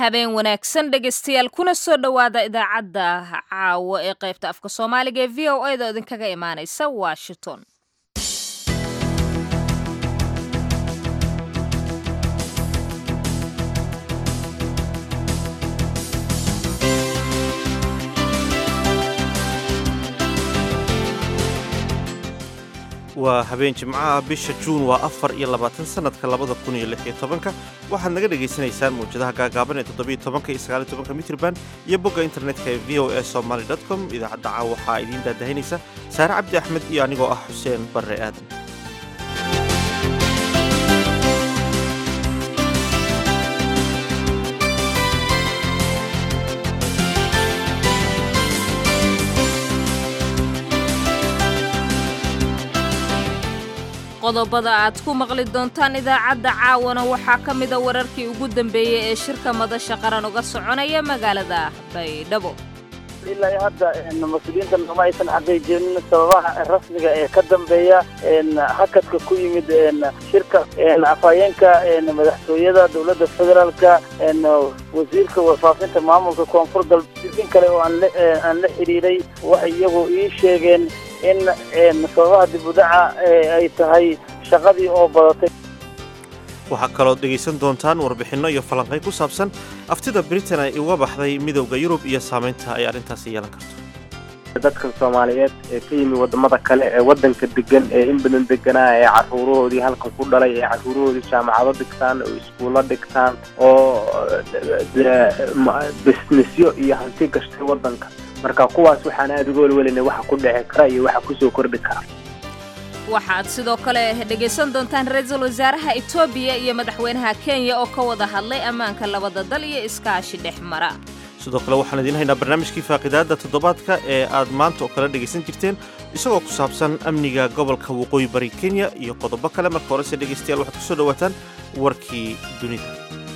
habeen wanaagsan dhegaystayaal kuna soo dhowaada idaacadda caawo ee qaybta afka soomaaliga ee v o a da idinkaga imaanaysa washington waa habeen jimcaha bisha juun waa afar iyo labaatan sanadka labada kun iyo lix iyo tobanka waxaad naga dhagaysanaysaan mawjadaha gaagaaban ee toddobiyo tobanka iyo sagaaliyo tobanka mitrban iyo bogga internetka ee v o a somaly dot com idaacadda caawa waxaa idiin daadahinaysa saare cabdi axmed iyo anigoo ah xuseen barre aadan qodobada aad ku maqli doontaan idaacadda caawana waxaa ka mida wararkii ugu dambeeyey ee shirka madasha qaran uga soconaya magaalada baydhabo ilaa hadda mas-uuliyiinta nooma aysan xaqiijinin sababaha rasmiga ee ka dambeeya hakadka ku yimid shirka afhayeenka madaxtooyada dowladda federaalka wasiirka warfaafinta maamulka koonfur galbeed in kale oo aan la xidhiiray waxay iyagu ii sheegeen in sababaha dibudaca ay tahay shaqadii oo badatay waxaa kaloo dhegaysan doontaan warbixinno iyo falanqay ku saabsan aftida britain ay uga baxday midowda yurub iyo saamaynta ay arrintaasi yeelan karto dadka soomaaliyeed ee ka yimi wadamada kale ee wadanka degan ee in badan deganaa ee caruurahoodii halkan ku dhalay ee caruurahoodii jaamacado dhigtaan oo iskuullo dhigtaan oo bisnisyo iyo hanti gashtay wadanka marka kuwaas waxaan aada uga welwelina waxa ku dhici kara iyo waxa kusoo kordhi kara waxaad sidoo kale dhegaysan doontaan ra-iisul wasaaraha etoobiya iyo madaxweynaha kenya oo ka wada hadlay ammaanka labada dal iyo iskaashi dhex mara sidoo kale waxaan idiin haynaa barnaamijkii faaqidaadda toddobaadka ee aad maanta oo kale dhegaysan jirteen isagoo ku saabsan amniga gobolka waqooyi bari kenya iyo qodobo kale marka horese dhegaystayaal waxaad ku soo dhowaataan warkii dunida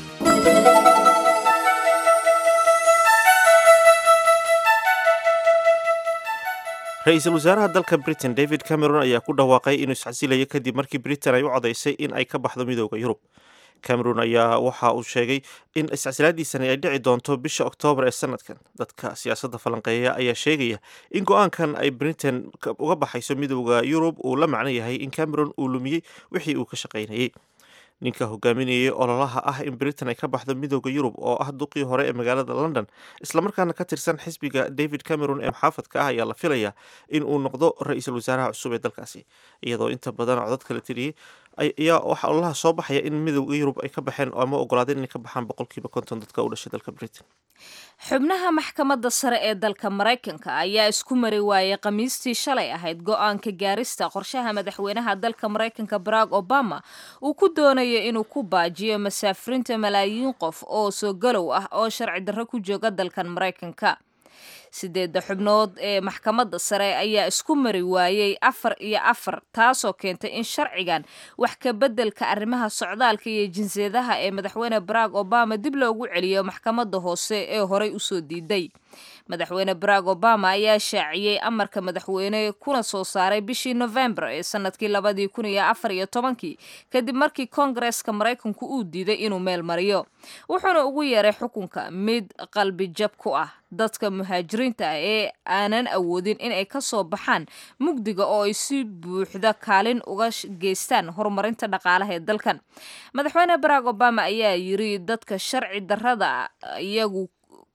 ra-iisul wasaaraha dalka britain david cameron ayaa ku dhawaaqay inuu isxasilayo kadib markii britain ay u codaysay in ay ka baxdo midooda yurub cameron ayaa waxa uu sheegay in iscasilaadiisani ay dhici doonto bisha oktoobar ee sanadkan dadka siyaasadda falanqeeya ayaa sheegaya in go-aankan ay britain uga baxayso midooda yurub uu la macno yahay in cameron uu lumiyey wixii uu ka shaqaynayey ninka hogaaminayay ololaha ah in britain ay ka baxdo midooda yurub oo ah duqii hore ee magaalada london islamarkaana ka tirsan xisbiga david cameron ee muxaafadka ah ayaa la filayaa in uu noqdo ra-iisul wasaaraha cusub ee dalkaasi iyadoo inta badan codad kala tiriyey ayaa waxaa ololaha soo baxaya in midooda yurub ay ka baxeen ama ogolaadeen inay ka baxaan boqolkiiba konton dadka u dhashay dalka britain xubnaha maxkamadda sare ee dalka maraykanka ayaa isku mari waayay khamiistii shalay ahayd go-aanka gaarista qorshaha madaxweynaha dalka maraykanka barack obama uu ku doonayo inuu ku baajiyo masaafirinta malaayiin qof oo soo galow ah oo sharci darro ku jooga dalkan maraykanka sideedda xubnood ee maxkamadda sare ayaa isku mari waayey afar iyo afar taasoo keentay in sharcigan wax ka beddelka arrimaha socdaalka iyo jinsiyadaha ee madaxweyne barack obama dib loogu celiyo maxkamadda hoose ee horey usoo diiday madaxweyne barack obama ayaa shaaciyey amarka madaxweyne kuna soo saaray bishii novembar ee sanadkii labadii kun iyo afar iyo tobankii kadib markii koongareeska maraykanku uu diiday inuu meel mariyo wuxuuna ugu yeeray xukunka mid qalbi jab ku ah dadka muhaajiriinta ah ee aanan awoodin inay ka soo baxaan mugdiga oo ay si buuxda kaalin uga geystaan horumarinta dhaqaalaha ee dalkan madaxweyne barack obama ayaa yiri dadka sharci darrada iyagu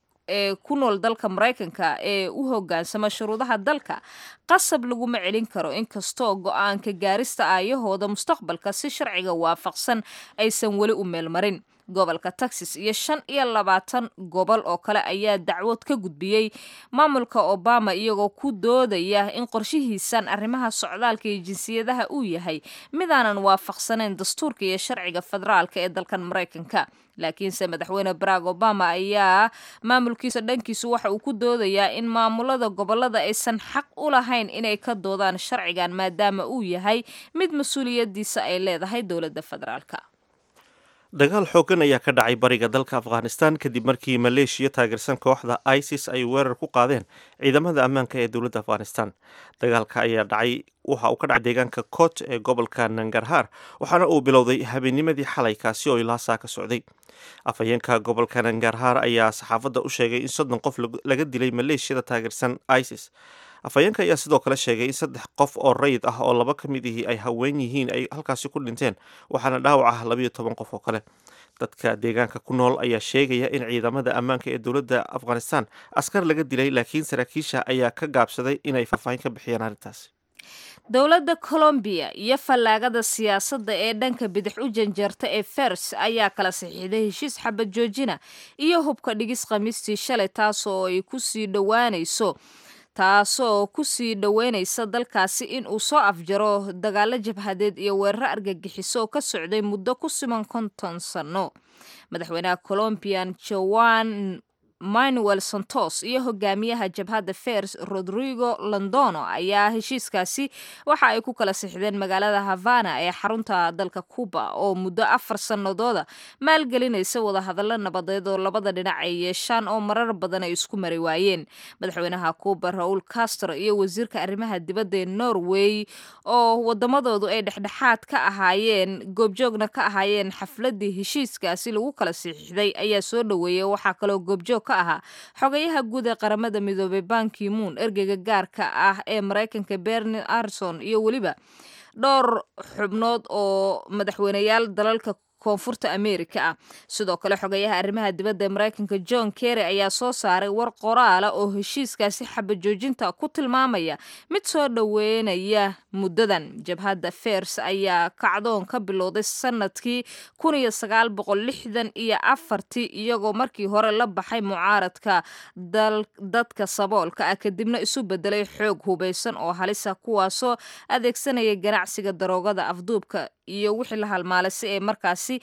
ee ku nool dalka maraykanka ee u hogaansama shuruudaha dalka qasab laguma celin karo inkastoo go-aanka gaarista aayahooda mustaqbalka si sharciga waafaqsan aysan weli u meelmarin gobolka texas iyo shan iyo labaatan gobol oo kale ayaa dacwood ka gudbiyey maamulka obama iyagoo ku doodaya in qorshihiisan arrimaha socdaalka iyo jinsiyadaha uu yahay midaanan waafaqsanayn dastuurka iyo sharciga federaalka ee dalkan maraykanka laakiinse madaxweyne barack obama ayaa maamulkiisa dhankiisu waxa uu ku doodayaa in maamulada gobolada aysan xaq u lahayn inay ka doodaan sharcigan maadaama uu yahay mid mas-uuliyadiisa ay leedahay dowladda federaalka dagaal xooggan ayaa ka dhacay bariga dalka afghanistan kadib markii maleeshiya taageersan kooxda isis ay weerar ku qaadeen ciidamada ammaanka ee dowladda afghanistan dagaalka ayaa dhacay waxa uu ka dhacay deegaanka kot ee gobolka nangarhar waxaana uu bilowday habeennimadii xalay kaasi oo ilaa saa ka socday afhayeenka gobolka nangarhar ayaa saxaafadda u sheegay in soddon qof laga dilay maleeshiyada taageersan isis afhayeenka ayaa sidoo kale sheegay in saddex qof oo rayid ah oo laba ka mid ihii ay haween yihiin ay halkaasi ku dhinteen waxaana dhaawac ah labayo toban qof oo kale dadka deegaanka ku nool ayaa sheegaya in ciidamada ammaanka ee dowladda afghanistan askar laga dilay laakiin saraakiisha ayaa ka gaabsaday inay faahfaahin ka bixiyaan arrintaasi dowladda colombiya iyo fallaagada siyaasadda ee dhanka bidix u janjeerta ee fers ayaa kala saxiixday heshiis xabad joojina iyo hubka dhigis khamiistii shalay taas oo ay kusii dhowaanayso taasoo kusii dhoweynaysa dalkaasi in uu soo afjaro dagaalo jabhadeed iyo weeraro argagixiso oo ka socday muddo ku siman konton sanno madaxweynaha colombian joan manuel santos iyo hogaamiyaha jabhadda fers rodrigo londono ayaa heshiiskaasi waxa ay ku kala sixdeen magaalada havana ee xarunta dalka cuba oo muddo afar sannadooda maalgelinaysa wadahadallo nabadeed oo labada dhinac ay yeeshaan oo marar badan ay isku mari waayeen madaxweynaha cuba raul castro iyo wasiirka arrimaha dibadda ee norway oo wadamadoodu ay dhexdhexaad ka ahaayeen goobjoogna ka ahaayeen xafladii heshiiskaasi lagu kala siixday ayaa soo dhoweeyay waxaa kaloo goobjoog ahaa xogayaha guud ee qaramada midoobay banki moon ergeyga gaarka ah ee maraykanka berni arson iyo weliba dhowr xubnood oo madaxweyneyaal dalalka koonfurta amerika ah sidoo kale xogayaha arrimaha dibadda ee maraykanka john kerry ayaa soo saaray war qoraala oo heshiiskaasi xabajoojinta ku tilmaamaya mid soo dhoweynaya muddadan jabhadda fers ayaa kacdoon ka bilowday sanadkii kun iyo sagaal boqol lixdan iyo afartii iyagoo markii hore la baxay mucaaradka dadka saboolka ah kadibna isu bedelay xoog hubaysan oo halisa kuwaasoo adeegsanaya ganacsiga daroogada afduubka iyo wixii la halmaalay si ay markaasi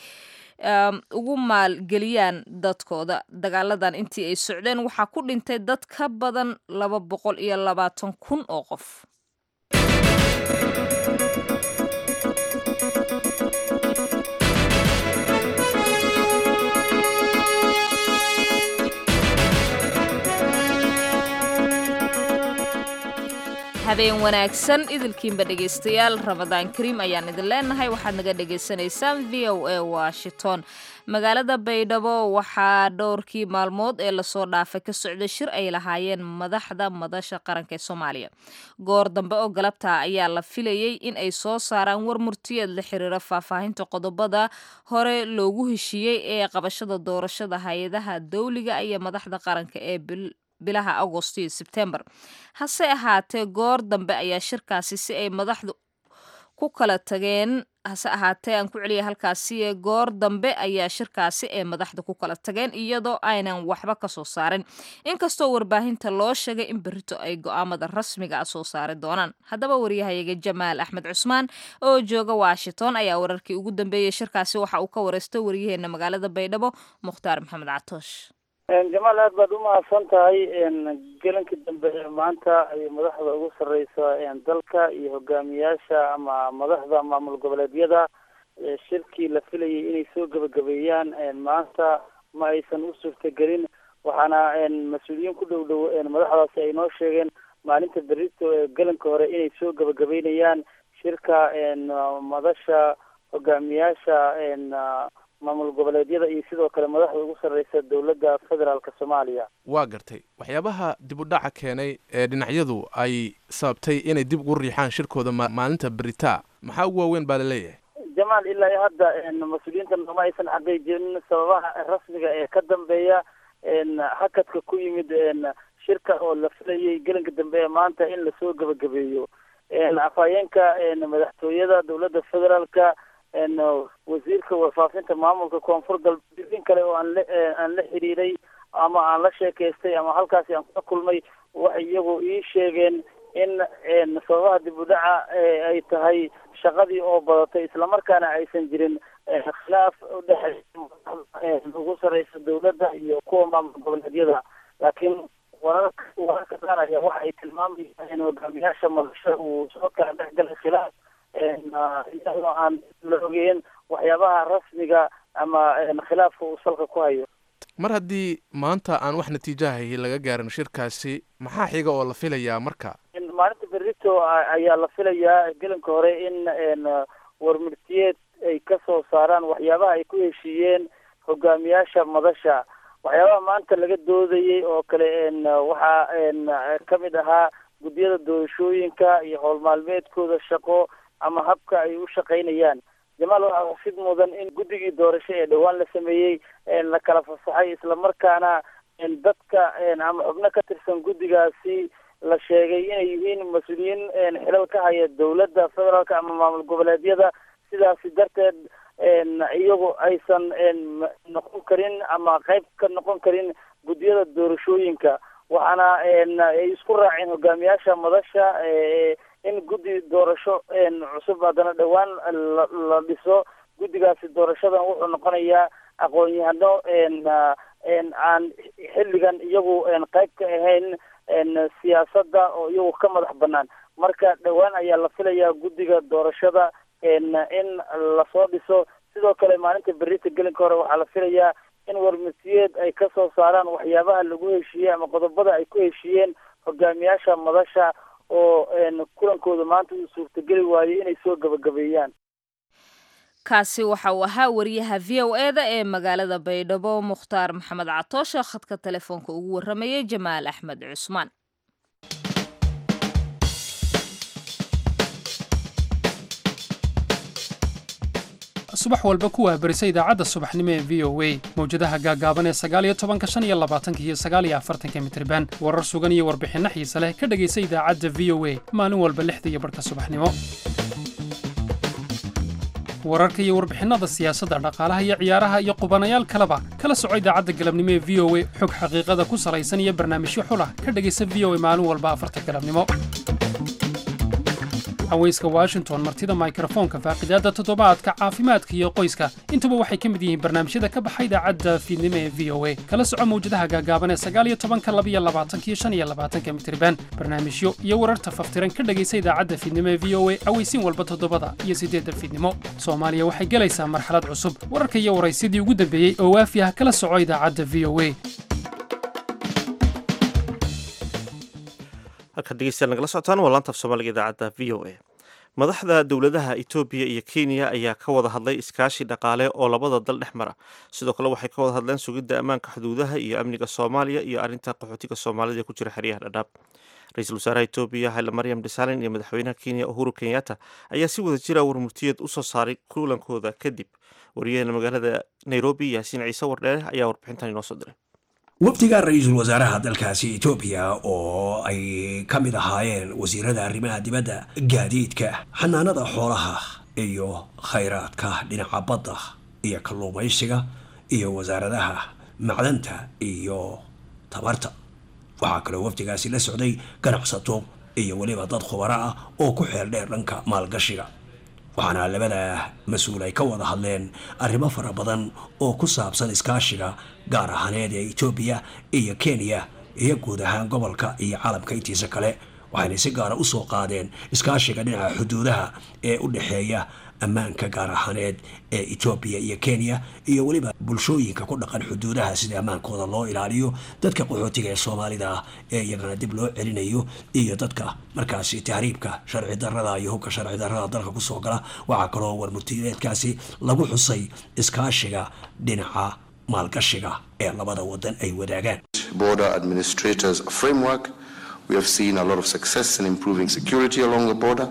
ugu maalgeliyaan dadkooda dagaaladan intii ay socdeen waxaa ku dhintay dad ka badan laba boqol iyo labaatan kun oo qof habeen wanaagsan idilkiinba dhegaystayaal ramadaan kariim ayaan idin leenahay waxaad naga dhagaysanaysaan v o a washington magaalada baydhabo waxaa dhowrkii maalmood ee lasoo dhaafay ka socday shir ay lahaayeen madaxda madasha qaranka ee soomaaliya goor dambe oo galabta ayaa la filayey in ay soo saaraan war murtiyeed la xiriira faahfaahinta qodobada hore loogu heshiiyey ee qabashada doorashada hay-adaha dawliga iyo madaxda qaranka ee bilaha agost iyo sebtembar hase ahaatee goor dambe ayaa shirkaasi si ay madaxdu ku kala tageen hase ahaatee aan ku celiya halkaasi goor dambe ayaa shirkaasi ee madaxda ku kala tageen iyadoo aynan waxba ka soo saarin inkastoo warbaahinta loo sheegay in berito ay go'aamada rasmiga ah soo saari doonaan haddaba waryahayaga jamaal axmed cusmaan oo jooga washington ayaa wararkii ugu dambeeyey shirkaasi waxa uu ka wareystay waryaheena magaalada baydhabo mukhtaar maxamed catoosh jamaal aad baad umahadsan tahay gelankii dambe ee maanta ay madaxda ugu sarreysa dalka iyo hogaamiyaasha ama madaxda maamul goboleedyada shirkii la filayay inay soo gebagabeeyaan maanta ma aysan u suurtagelin waxaana mas-uuliyiin ku dhow dhow madaxdaasi ay noo sheegeen maalinta berito ee gelanka hore inay soo gebagabeynayaan shirka madasha hogaamiyaasha maamul goboleedyada iyo sidoo kale madaxda ugu sarreysa dowladda federaalka soomaaliya waa gartay waxyaabaha dib u dhaca keenay ee dhinacyadu ay sababtay inay dib ugu riixaan shirkooda maalinta beritaa maxaa ugu waaweyn baa laleeyahay jamaal ilaa iyo hadda mas-uuliyiinta nooma aysan xaqiijinin sababaha rasmiga ee ka dambeeya hakadka ku yimid shirka oo la filayay gelinka dambe ee maanta in lasoo gebagabeeyo afhayeenka madaxtooyada dowladda federaalka wasiirka warfaafinta maamulka koonfur galbeed in kale oo aan la aan la xiriiray ama aan la sheekaystay ama halkaasi aan kula kulmay waxay iyagu ii sheegeen in sababaha dib u dhaca ay tahay shaqadii oo badatay islamarkaana aysan jirin khilaaf udhexeeya ugu sarreysa dowladda iyo kuwa maamul goboleedyada laakiin wararka wararka qaar ayaa waxa ay tilmaamayaan in hogaamiyaasha madasho uu soo kala dhex galay khilaaf iyadoo aan la ogeyn waxyaabaha rasmiga ama khilaafka uu salka ku hayo mar haddii maanta aan wax natiijahay laga gaarin shirkaasi maxaa xiga oo la filayaa marka maalinta berito ayaa la filayaa gelinka hore in warmurtiyeed ay ka soo saaraan waxyaabaha ay ku heshiiyeen hogaamiyaasha madasha waxyaabaha maanta laga doodayay oo kale waxaa ka mid ahaa guddiyada doorashooyinka iyo howl maalmeedkooda shaqo ama habka ay u shaqaynayaan jamaal waxaa xusid mudan in guddigii doorasho ee dhowaan la sameeyey la kala fasaxay islamarkaana dadka ama xubno ka tirsan guddigaasi la sheegay inay yihiin mas-uuliyiin xilal ka haya dowladda federaalka ama maamul goboleedyada sidaasi darteed iyagu aysan noqon karin ama qayb ka noqon karin guddiyada doorashooyinka waxaana ay isku raaceen hogaamiyaasha madasha in guddi doorasho cusub haddana dhowaan la dhiso guddigaasi doorashadan wuxuu noqonayaa aqoon-yahano aan xilligan iyagu qayb ka ahayn siyaasadda oo iyagu ka madax banaan marka dhowaan ayaa la filayaa guddiga doorashada in lasoo dhiso sidoo kale maalinta berita gelinka hore waxaa la filayaa in warmasiyeed ay ka soo saaraan waxyaabaha lagu heshiiyey ama qodobada ay ku heshiiyeen hogaamiyaasha madasha oo kulankooda maanta uu suurtageli waayey inay soo gabagabeeyaan kaasi waxa uu ahaa wariyaha v o e da ee magaalada baydhabo mukhtaar maxamed catoosha khadka telefoonka ugu warramayay jamaal axmed cusmaan subax walba ku wahbarisa idaacadda subaxnimo ee v o a mawjadaha gaagaaban ee sagaaliyo tobanka shan iyo labaatanka iyo sagaaliyo afartanka mitriban warar sugan iyo warbixinno xiise leh ka dhegaysa idaacadda v o a maalin walba lixda iyo barhka subaxnimo wararka iyo warbixinnada siyaasadda dhaqaalaha iyo ciyaaraha iyo qubanayaal kaleba kala soco idaacadda galabnimo ee v o a xog xaqiiqada ku salaysan iyo barnaamijyo xulah ka dhegaysa v o a maalin walba afarta galabnimo haweyska washington martida mikrofoonka faaqidaadda toddobaadka caafimaadka iyo qoyska intuba waxay ka mid yihiin barnaamijyada ka baxa idaacadda fiidnimo ee v o a kala soco mawjadaha gaagaaban ee sagaaliyo tobanka labiyo labaatanka iyo shan iyo labaatanka mitriban barnaamijyo iyo wararta faftiran ka dhegaysa idaacadda fiidnimo ee v o a aweysiin walba toddobada iyo siddeedda fiidnimo soomaaliya waxay gelaysaa marxalad cusub wararka iyo waraysyadii ugu dambeeyey oo waafi ah kala soco idaacadda v o a halkaad dhegeystayaal nagala socotaan waa laanta af soomaaliga idaacadda v o a madaxda dowladaha etoobiya iyo kenya ayaa ka wada hadlay iskaashi dhaqaale oo labada dal dhex mara sidoo kale waxay ka wada hadleen sugidda ammaanka xuduudaha iyo amniga soomaaliya iyo arrinta qaxootiga soomaalida ee ku jira xeryaha dhadhaab ra-iisul wasaaraha etoobiya hayle maryam desalegn iyo madaxweynaha kenya uhuru kenyatta ayaa si wada jira warmurtiyeed usoo saaray kulankooda kadib wariyaheena magaalada nairobi yaasiin ciise wardheere ayaa warbixintan inoo soo diray wafdiga ra-iisul wasaaraha dalkaasi etoobiya oo ay ka mid ahaayeen wasiirada arrimaha dibadda gaadiidka xanaanada xoolaha iyo khayraadka dhinaca badda iyo kalluumaysiga iyo wasaaradaha macdanta iyo tabarta waxaa kaloo wafdigaasi la socday ganacsato iyo weliba dad khubaro ah oo ku xeel dheer dhanka maalgashiga waxaana labada mas-uul ay ka wada hadleen arrimo fara badan oo ku saabsan iskaashiga gaar ahaaneed ee etoobiya iyo kenya iyo guud ahaan gobolka iyo caalamka intiisa kale waxayna si gaara usoo qaadeen iskaashiga dhinaca xuduudaha ee u dhexeeya ammaanka gaar ahaaneed ee etoobiya iyo kenya iyo weliba bulshooyinka ku dhaqan xuduudaha sida ammaankooda loo ilaaliyo dadka qaxootiga ee soomaalida ah ee iyagana dib loo celinayo iyo dadka markaasi tahriibka sharci darada iyo hubka sharci darada dalka kusoo gala waxaa kaloo warmurtiyeedkaasi lagu xusay iskaashiga dhinaca maalgashiga ee labada wadan ay wadaagaan border administrators framework we have seen a lot of success in improving security along the border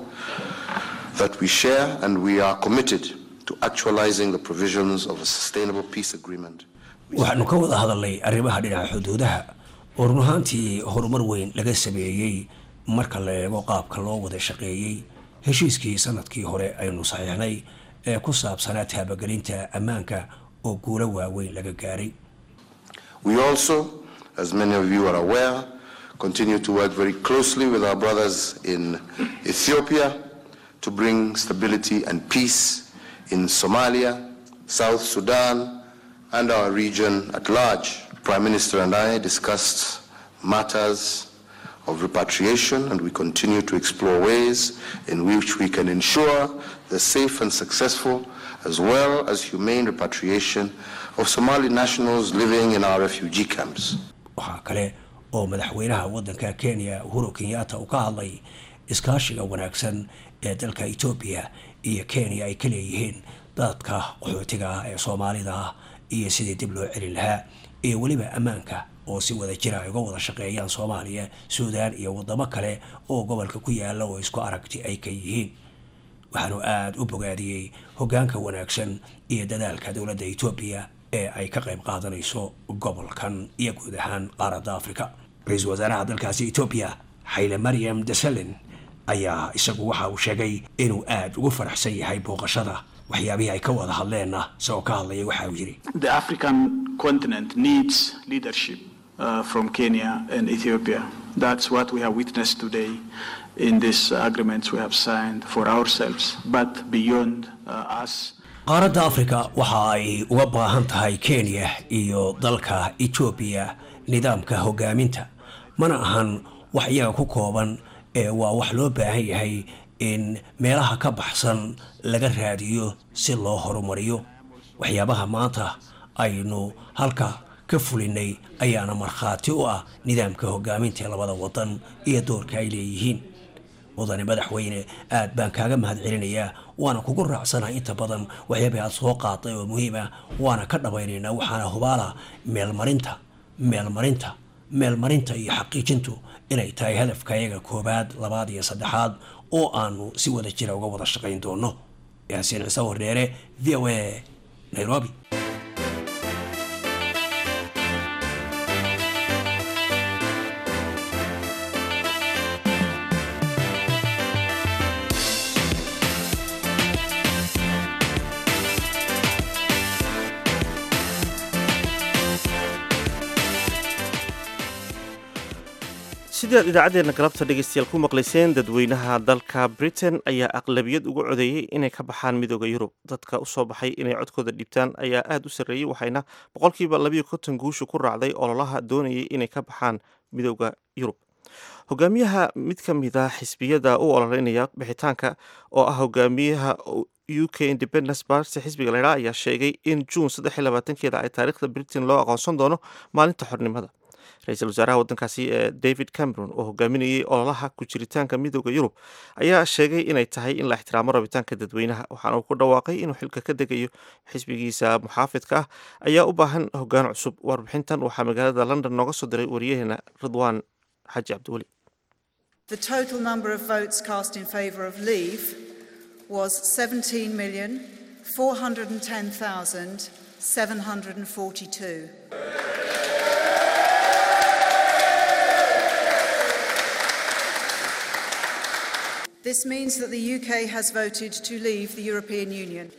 that we share and we are committed to actualizing the provisions of a sustainable peace agreement. waxaanu ka wada hadalnay arrimaha dhinaca xuduudaha oo run ahaantii horumar weyn laga sameeyey marka la eego qaabka loo wada shaqeeyey heshiiskii sanadkii hore aynu saxiixnay ee ku saabsanaa taabagelinta ammaanka oo guulo waaweyn laga gaaray We also, as many of you are aware, continue to work very closely with our brothers in Ethiopia to bring stability and peace in Somalia, South Sudan, and our region at large. Prime Minister and I discussed matters of repatriation, and we continue to explore ways in which we can ensure the safe and successful, as well as humane repatriation of Somali nationals living in our refugee camps. waxaa kale oo madaxweynaha waddanka kenya uhuru kenyatta uu ka hadlay iskaashiga wanaagsan ee dalka etoobiya iyo kenya ay ka leeyihiin dadka qaxootiga ah ee soomaalida ah iyo sidii dib loo celin lahaa iyo weliba ammaanka oo si wada jira ay uga wada shaqeeyaan soomaaliya suudaan iyo waddamo kale oo gobolka ku yaala oo isku aragti ay ka yihiin waxaanu aada u bogaadiyey hoggaanka wanaagsan iyo dadaalka dowladda etoobiya ee ay ka qayb qaadanayso gobolkan iyo guud ahaan qaaradda afrika ra-iisul wasaaraha dalkaasi etoobiya xayle maryam desalin ayaa isagu waxa uu sheegay inuu aada ugu faraxsan yahay booqashada waxyaabihii ay ka wada hadleenna isagoo ka hadlaya waxa uu yidhi The African continent needs leadership uh, from Kenya and Ethiopia. That's what we have witnessed today in these agreements we have signed for ourselves, but beyond uh, us. qaaradda afrika waxa ay uga baahan tahay kenya iyo dalka etoobiya nidaamka hoggaaminta mana ahan wax iyaga ku kooban ee waa wax loo baahan yahay in meelaha ka baxsan laga raadiyo si loo horumariyo waxyaabaha maanta aynu halka ka fulinay ayaana markhaati u ah nidaamka hoggaaminta ee labada waddan iyo doorka ay leeyihiin mudane madaxweyne aad baan kaaga mahad celinayaa waana kugu raacsanahay inta badan waxyaabay aad soo qaaday oo muhiim ah waana ka dhabaynaynaa waxaana hubaala meelmarinta meelmarinta meelmarinta iyo xaqiijintu inay tahay hadafka iyaga koobaad labaad iyo saddexaad oo aanu si wada jira uga wada shaqayn doono yaasiin ciise wardheere v o a nairobi sidii aad idaacaddeenna galabta dhegaystayaal ku maqlayseen dadweynaha dalka britain ayaa aqlabiyad ugu codeeyey inay ka baxaan midooda yurub dadka usoo baxay inay codkooda dhibtaan ayaa aada u sarreeyey waxayna boqolkiiba labayo konton guusha ku raacday ololaha doonayay inay ka baxaan midooda yurub hogaamiyaha mid ka mid a xisbiyada u ololeynaya bixitaanka oo ah hogaamiyaha u k independence party xisbiga laydhaa ayaa sheegay in juun saddex iyo labaatankeeda ay taariikhda britain loo aqoonsan doono maalinta xornimada ra-iisul wasaaraha waddankaasi ee david cameron oo hogaaminayay ololaha ku jiritaanka midooda yurub ayaa sheegay inay tahay in la ixtiraamo rabitaanka dadweynaha waxaana uu ku dhawaaqay inuu xilka ka degayo xisbigiisa muxaafidka ah ayaa u baahan hoggaan cusub warbixintan waxaa magaalada london nooga soo diray wariyaheena ridwaan xaji cabdiweli The total number of votes cast in favour of leave was 17,410,742. This means that the UK has voted to leave the European Union.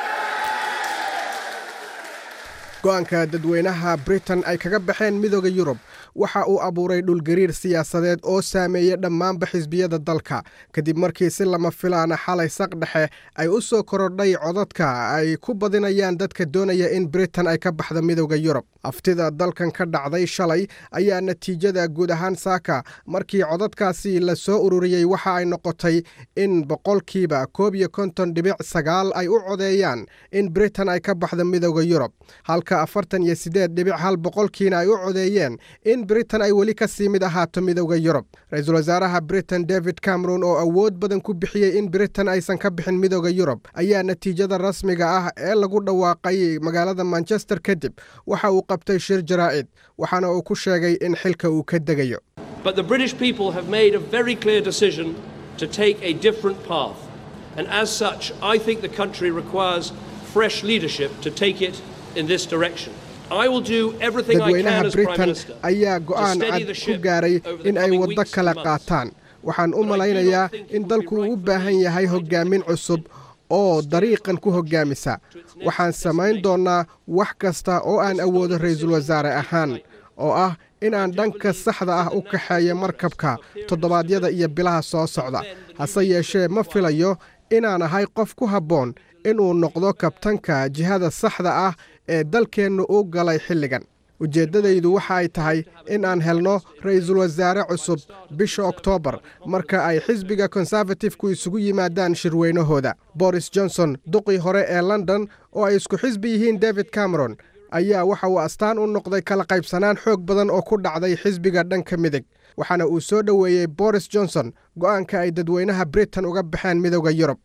go-aanka dadweynaha britain ay kaga baxeen midooda yurub waxa uu abuuray dhulgariir siyaasadeed oo saameeyey dhammaanba xisbiyada dalka kadib markii si lama filaana xalay saq dhexe ay u soo korodhay codadka ay ku badinayaan dadka doonaya in britain ay ka baxda midooda yurub aftida dalkan ka dhacday shalay ayaa natiijada guud ahaan saaka markii codadkaasi la soo ururiyey waxa ay noqotay in boqolkiiba koob iyo konton dhibic sagaal ay u codeeyaan in britain ay ka baxda midooda yurub halka afartan iyo siddeed dhibic hal boqolkiina ay u codeeyeen in britain ay weli ka sii mid ahaato midooda yurub ra-iisul wasaaraha britain david cameron oo awood badan ku bixiyey in britain aysan ka bixin midooda yurub ayaa natiijada rasmiga ah ee lagu dhawaaqay magaalada manchester kadib waxa uu qabtay shir jaraa'id waxaana uu ku sheegay in xilka uu ka degayo But the British people have made a very clear decision to take a different path. And as such, I think the country requires fresh leadership to take it in this direction. I will do everything I can dadweynaha as Prime britain Minister ayaa to go'aan steady cad the ku ship gaaray over the in ay coming waddo weeks kala and months. qaataan waxaan u malaynayaa in dalku uu u baahan yahay hoggaamin cusub oo dariiqan ku hoggaamisa waxaan samayn doonnaa wax kasta oo aan awoodo ra'iisul wasaare ahaan oo ah inaan dhanka saxda ah u kaxeeyo markabka toddobaadyada iyo bilaha soo socda hase yeeshee ma filayo inaan ahay qof ku habboon inuu noqdo kabtanka jihada saxda ah ee dalkeennu u galay xilligan ujeeddadaydu waxa ay tahay in aan helno ra'iisul wasaare cusub bisha oktoobar marka ay xisbiga konservatifku isugu yimaadaan shirweynahooda boris johnson duqii hore ee london oo ay isku xisbi yihiin david cameron ayaa waxa uu astaan u noqday kala qaybsanaan xoog badan oo ku dhacday xisbiga dhanka midig waxaana uu soo dhoweeyey boris johnson go'aanka ay dadweynaha britain uga baxeen midowda yurub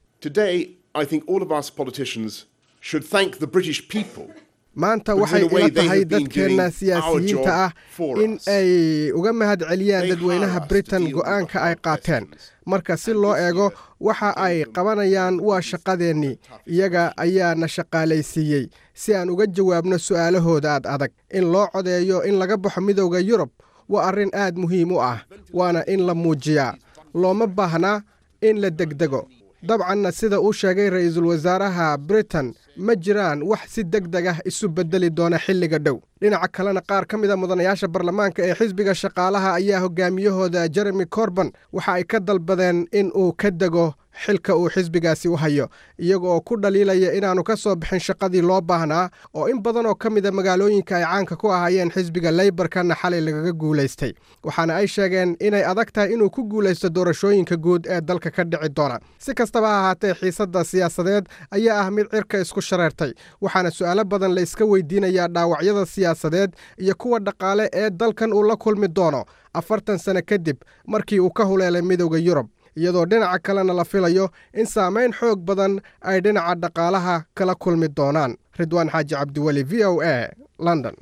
maanta waxay ila tahay dadkeenna siyaasiyiinta ah in ay uga mahad celiyaan dadweynaha britain go'aanka ay qaateen marka si loo eego waxa ay qabanayaan waa shaqadeennii iyaga ayaa na shaqaalaysiiyey si aan uga jawaabno su'aalahooda aad adag in loo codeeyo in laga baxo midowda yurub waa arrin aad muhiim u ah waana in la muujiyaa looma baahnaa in la degdego dabcanna sida uu sheegay ra'iisul wasaaraha britain ma jiraan wax si deg deg ah isu beddeli doona xilliga dhow dhinaca kalena qaar ka mid a mudanayaasha baarlamaanka ee xisbiga shaqaalaha ayaa hogaamiyahooda jeremy corban waxa ay ka dalbadeen in uu ka dego xilka uu xisbigaasi u hayo iyaga oo ku dhaliilaya inaannu ka soo bixin shaqadii loo baahnaa oo in badan oo ka mida magaalooyinka ay caanka ku ahaayeen xisbiga leybarkana xalay lagaga guulaystay waxaana ay sheegeen inay adag tahay inuu ku guulaysto doorashooyinka guud ee dalka ka dhici doona si kastaba ha ahaatee xiisadda siyaasadeed ayaa ah mid cirka isku shareertay waxaana su'aalo badan la iska weydiinayaa dhaawacyada siyaasadeed iyo kuwa dhaqaale ee dalkan uu la kulmi doono afartan sano kadib markii uu ka huleelay midowda yurub iyadoo dhinaca kalena la filayo in saamayn xoog badan ay dhinaca dhaqaalaha kala kulmi doonaan ridwaan xaaji cabdiweli v o a london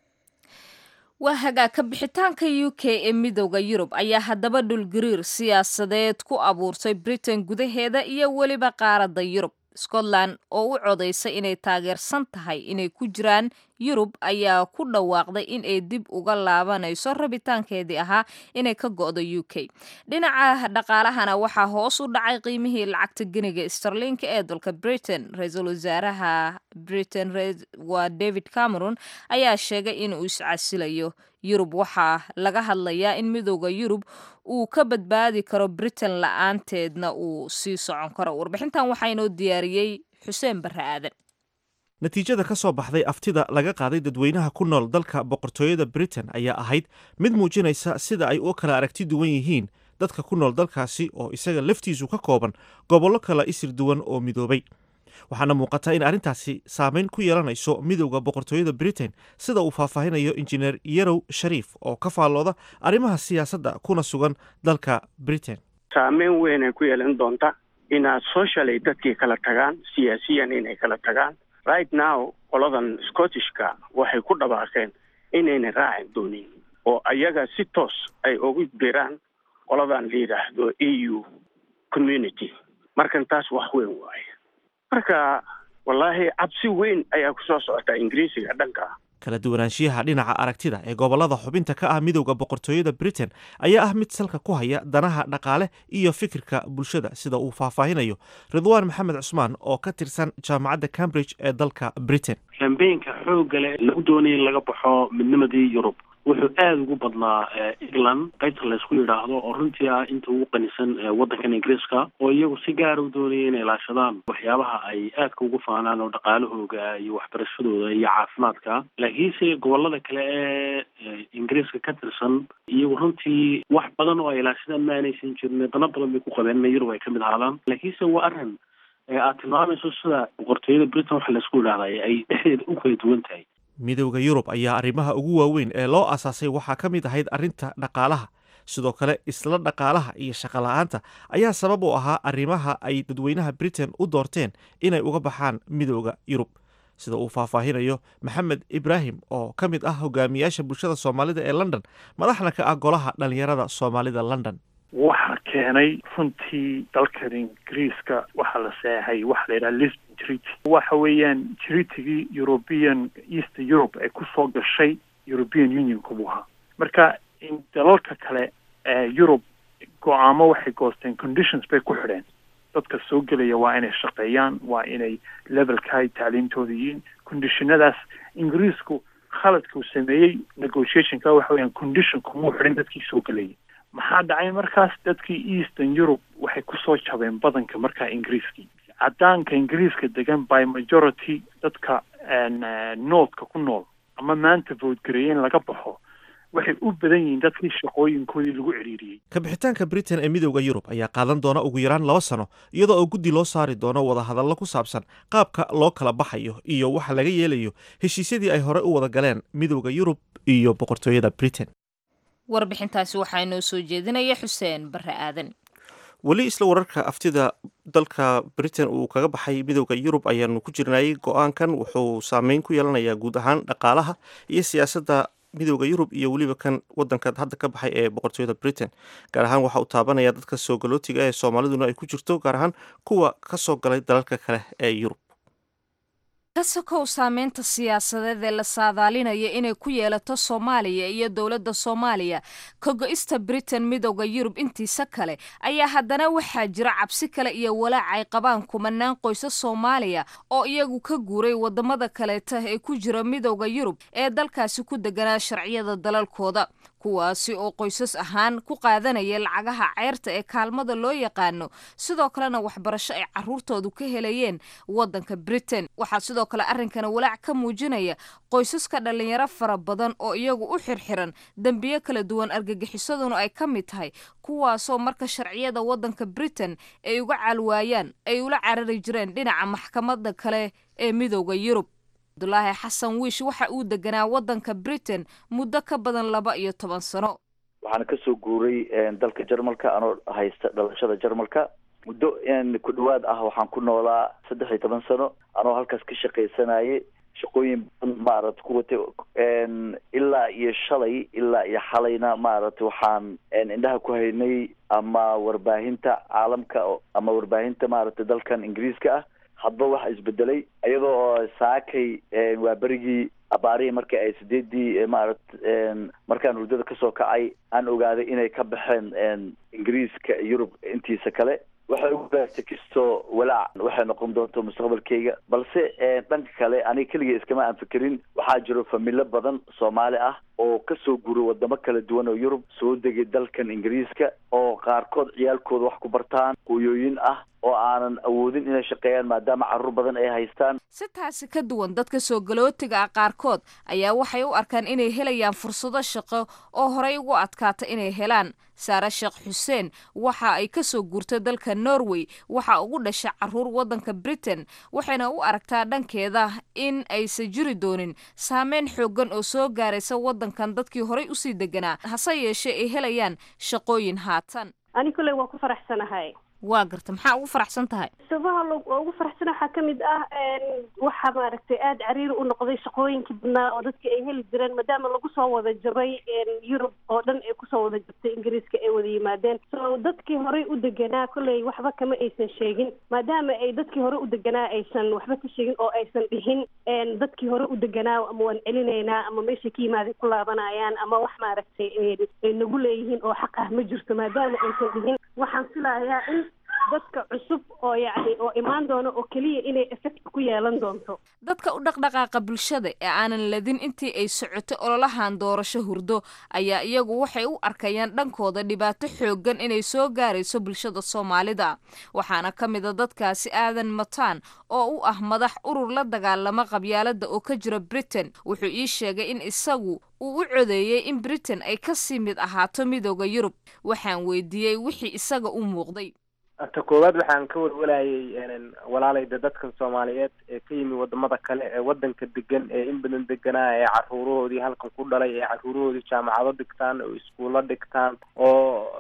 waa hagaagka bixitaanka u k ee midowda yurub ayaa haddaba dhulgariir siyaasadeed ku abuurtay britain gudaheeda iyo weliba qaaradda yurub scotland oo u codaysay inay taageersan tahay inay ku jiraan yurub ayaa ku dhawaaqday in ay dib uga laabanayso rabitaankeedii ahaa inay ka go'do u k dhinaca dhaqaalahana waxaa hoos u dhacay qiimihii lacagta geniga starlinka ee dalka britain ra-iisul wasaaraha britain waa david cameron ayaa sheegay inuu iscasilayo yurub waxaa laga hadlayaa in midowda yurub uu ka badbaadi karo britain la-aanteedna uu sii socon karo warbixintan waxaa inoo diyaariyey xuseen barre aadan natiijada ka soo baxday aftida laga qaaday dadweynaha ku nool dalka boqortooyada britain ayaa ahayd mid muujinaysa sida ay u kala aragti duwan yihiin dadka ku nool dalkaasi oo isaga laftiisu ka kooban gobollo kala isir duwan oo midoobay waxaana muuqata in arrintaasi saameyn ku yeelanayso midowda boqortooyada britain sida uu faahfaahinayo injineer yarow shariif oo ka faallooda arrimaha siyaasadda kuna sugan dalka britain saameyn weyn ay ku yeelan doonta inaad socially dadkii kala tagaan siyaasiyan inay kala tagaan right now qoladan scottishka waxay ku dhawaaqeen inayna raacin doonin oo ayaga si toos ay ugu diraan qoladan la yidhaahdo e u community markan taas wax weyn waaye marka wallaahi cabsi weyn ayaa ku soo socota ingiriisiga dhanka kala duwanaanshiyaha dhinaca aragtida ee gobollada xubinta ka ah midowda boqortooyada britain ayaa ah mid salka ku haya danaha dhaqaale iyo fikirka bulshada sida uu faahfaahinayo ridwaan maxamed cusmaan oo ka tirsan jaamacadda cambridge ee dalka britain kambeynka xoogga leh lagu doonaya in laga baxo midnimadii yurub wuxuu aada ugu badnaa england qaybta laysku yidhaahdo oo runtii ah inta ugu qanisan waddankan ingiriiska oo iyagu si gaara u doonaya inay ilaashadaan waxyaabaha ay aadka ugu faanaan oo dhaqaalahooga iyo waxbarashadooda iyo caafimaadka laakiinse gobolada kale ee ingiriiska ka tirsan iyagu runtii wax badan oo ay ilaashadaan ma aanaysan jirin dana badan bay ku qabeen in yurub ay kamid ahaadaan laakiinse waa arrin aad tilmaamayso sida boqortooyada britain waxa laysku yidhahda ay dhexdeeda u kala duwan tahay midowda yurub ayaa arrimaha ugu waaweyn ee loo asaasay waxaa ka mid ahayd arrinta dhaqaalaha sidoo kale isla dhaqaalaha iyo shaqola'aanta ayaa sabab u ahaa arrimaha ay dadweynaha britain u doorteen inay uga baxaan midowda yurub sida uu faahfaahinayo maxamed ibraahim oo ka mid ah hogaamiyaasha bulshada soomaalida ee london madaxna ka ah golaha dhallinyarada soomaalida london waxaa keenay runtii dalkan ingiriiska waxaa la seexay waxa la yidhaha lisbon treaty waxa weeyaan treatigii european east europe ay kusoo gashay european unionka buu ahaa marka dalalka kale ee europe go-aamo waxay goosteen conditions bay ku xidheen dadka soo gelaya waa inay shaqeeyaan waa inay levelka ay tacliimtooda yihiin conditionadaas ingiriisku khaladka uu sameeyey negotiationka waxa weeyaan conditionka muu xidhin dadkii soo gelayay maxaa dhacay markaas dadkii eastern europe waxay kusoo jabeen badanka markaa ingiriiskii cadaanka ingiriiska degan by majority dadka northka ku nool ama maanta voodgareeye in laga baxo waxay u badan yihiin dadkii shaqooyinkoodii lagu ciriiriyey kabixitaanka britain ee midowda yurub ayaa qaadan doona ugu yaraan laba sano iyadoo oo guddi loo saari doono wadahadallo ku saabsan qaabka loo kala baxayo iyo waxa laga yeelayo heshiisyadii ay hore u wada galeen midowda yurub iyo boqortooyada britain warbixintaasi waxaa inoo soo jeedinaya xuseen barre aadan weli isla wararka aftida dalka britain uu kaga baxay midowda yurub ayaanu ku jirnayay go-aankan wuxuu saameyn ku yeelanayaa guud ahaan dhaqaalaha iyo siyaasadda midowda yurub iyo weliba kan wadanka hadda ka baxay ee boqortooyada britain gaar ahaan waxa uu taabanaya dadka soo galootiga ee soomaaliduna ay ku jirto gaar ahaan kuwa ka soo galay dalalka kale ee yurub ka sokow saameynta siyaasadeed ee la saadaalinaya inay ku yeelato soomaaliya iyo dowladda soomaaliya ka go-ista britain midowda yurub intiisa kale ayaa haddana waxaa jira cabsi kale iyo walaac ay qabaan kumanaan qoysa soomaaliya oo iyagu ka guuray wadamada kaleeta ee ku jira midowda yurub ee dalkaasi ku deganaa sharciyada dalalkooda kuwaasi oo qoysas ahaan ku qaadanaya lacagaha ceyrta ee kaalmada loo yaqaano sidoo kalena waxbarasho ay caruurtoodu ka helayeen wadanka britain waxaa sidoo kale arrinkana walaac ka muujinaya qoysaska dhalinyaro fara badan oo iyagu u xirxiran dembiyo kala duwan argagixisaduna ay ka mid tahay kuwaasoo marka sharciyada wadanka britain ay uga caalwaayaan ay ula carari jireen dhinaca maxkamada kale ee midowda yurub abdulaahi xasan wiish waxa uu deganaa wadanka britain muddo ka badan laba iyo toban sano waxaana kasoo guuray dalka jarmalka anoo haysta dhalashada jarmalka muddo ku dhawaad ah waxaan ku noolaa saddex iyo toban sano anoo halkaas ka shaqaysanayay shaqooyin badan maarata ku watay ilaa iyo shalay ilaa iyo xalayna maarata waxaan indhaha ku haynay ama warbaahinta caalamka ama warbaahinta maarata dalkan ingiriiska ah hadba waxa isbedelay iyadoo oo saakay waa berigii abaarihii markii ay sideedii maarat markaan hurdada kasoo kacay aan ogaaday inay ka baxeen ingiriiska yurub intiisa kale waxay ugu baartay kastoo walaac waxay noqon doonto mustaqbalkeyga balse dhanka kale aniga keligay iskama aan fikirin waxaa jiro familo badan soomaali ah oo kasoo guuray wadamo kala duwan oo yurub soo degay dalkan ingiriiska oo qaarkood ciyaalkooda wax ku bartaan hooyooyin ah oo aanan awoodin inay shaqeeyaan maadaama carruur badan ay haystaan si taasi ka duwan dadka soo galootiga ah qaarkood ayaa waxay u arkaan inay helayaan fursado shaqo oo horey ugu adkaata inay helaan saare sheekh xuseen waxa ay kasoo guurtay dalka norway waxa ugu dhashay caruur wadanka britain waxayna u aragtaa dhankeeda in aysan jiri doonin saameyn xoogan oo soo gaaraysa wadankan dadkii horey usii deganaa hase yeeshee ay helayaan shaqooyin haatan ani kolley waa ku faraxsanahay waa garta maxaa ugu faraxsan tahay sabaha lo ugu faraxsan waxaa kamid ah waxaa maaragtay aada cariiri u noqday shaqooyinkii badnaa oo dadka ay heli jireen maadaama lagu soo wada jabay yurub oo dhan ay kusoo wada jabtay ingiriiska ay wada yimaadeen so dadkii horey u deganaa kolley waxba kama aysan sheegin maadaama ay dadkii hore u deganaa aysan waxba ka sheegin oo aysan dhihin dadkii hore u deganaa ama waan celinaynaa ama meesha ka yimaaday ku laabanayaan ama wax maaragtay ay nagu leeyihiin oo xaq ah ma jirto maadaama aysan dhihin waxaan filayaa in dadka cusub oo yacni oo imaan doono oo keliya inay effect ku yeelan doonto dadka u dhaqdhaqaaqa bulshada ee aanan ladin intii ay socotay ololahan doorasho hurdo ayaa iyagu waxay u arkayaan dhankooda dhibaato xoogan inay soo gaarayso bulshada soomaalida waxaana ka mid a dadkaasi aadan mataan oo u ah madax urur la dagaalama qabyaalada oo ka jira britain wuxuu ii sheegay in isagu uu u codeeyey in britain ay kasii mid ahaato midooda yurub waxaan weydiiyey wixii isaga u muuqday ta koowaad waxaan ka walwalayay walaalayda dadkan soomaaliyeed ee ka yimi wadamada kale ee wadanka degan ee in badan deganaa ee caruurahoodii halkan ku dhalay ee caruurahoodii jaamacado dhigtaan oo iskuulo dhigtaan oo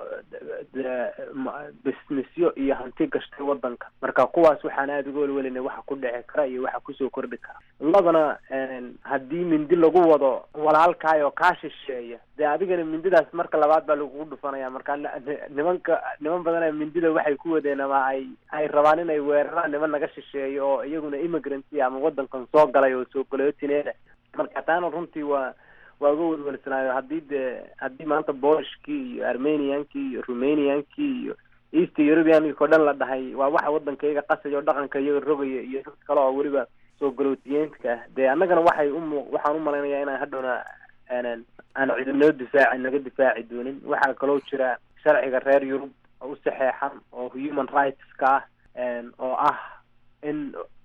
businessyo iyo hanti gashtay wadanka marka kuwaas waxaan aada uga walwalinay waxa ku dhici kara iyo waxa kusoo kordhi kara labana haddii mindi lagu wado walaalkaayoo kaa shisheeya dee adigana mindidaas marka labaad baa lagugu dhufanaya marka nimanka niman badana mindida waxay ku wadeen ama ay ay rabaan inay weeraraan niman naga shisheeyo oo iyaguna immigrantya ama wadankan soo galay oo soo galootineeda marka taana runtii waa waa uga welwelsanaayo haddii dee haddii maanta boolishkii iyo armeniankii iyo rumaniankii iyo east europeankii o dhan la dhahay waa waxa wadankayga qasaya oo dhaqanka iyaga rogaya iyo dad kale oo weliba soo galootiyeenta ah dee annagana waxay umu waxaan u malaynayaa inaan hadhowna aan aan cidinoo difaaci naga difaaci doonin waxaa kaloo jira sharciga reer yurub oo u saxeexan oo human rights ka ah oo ah in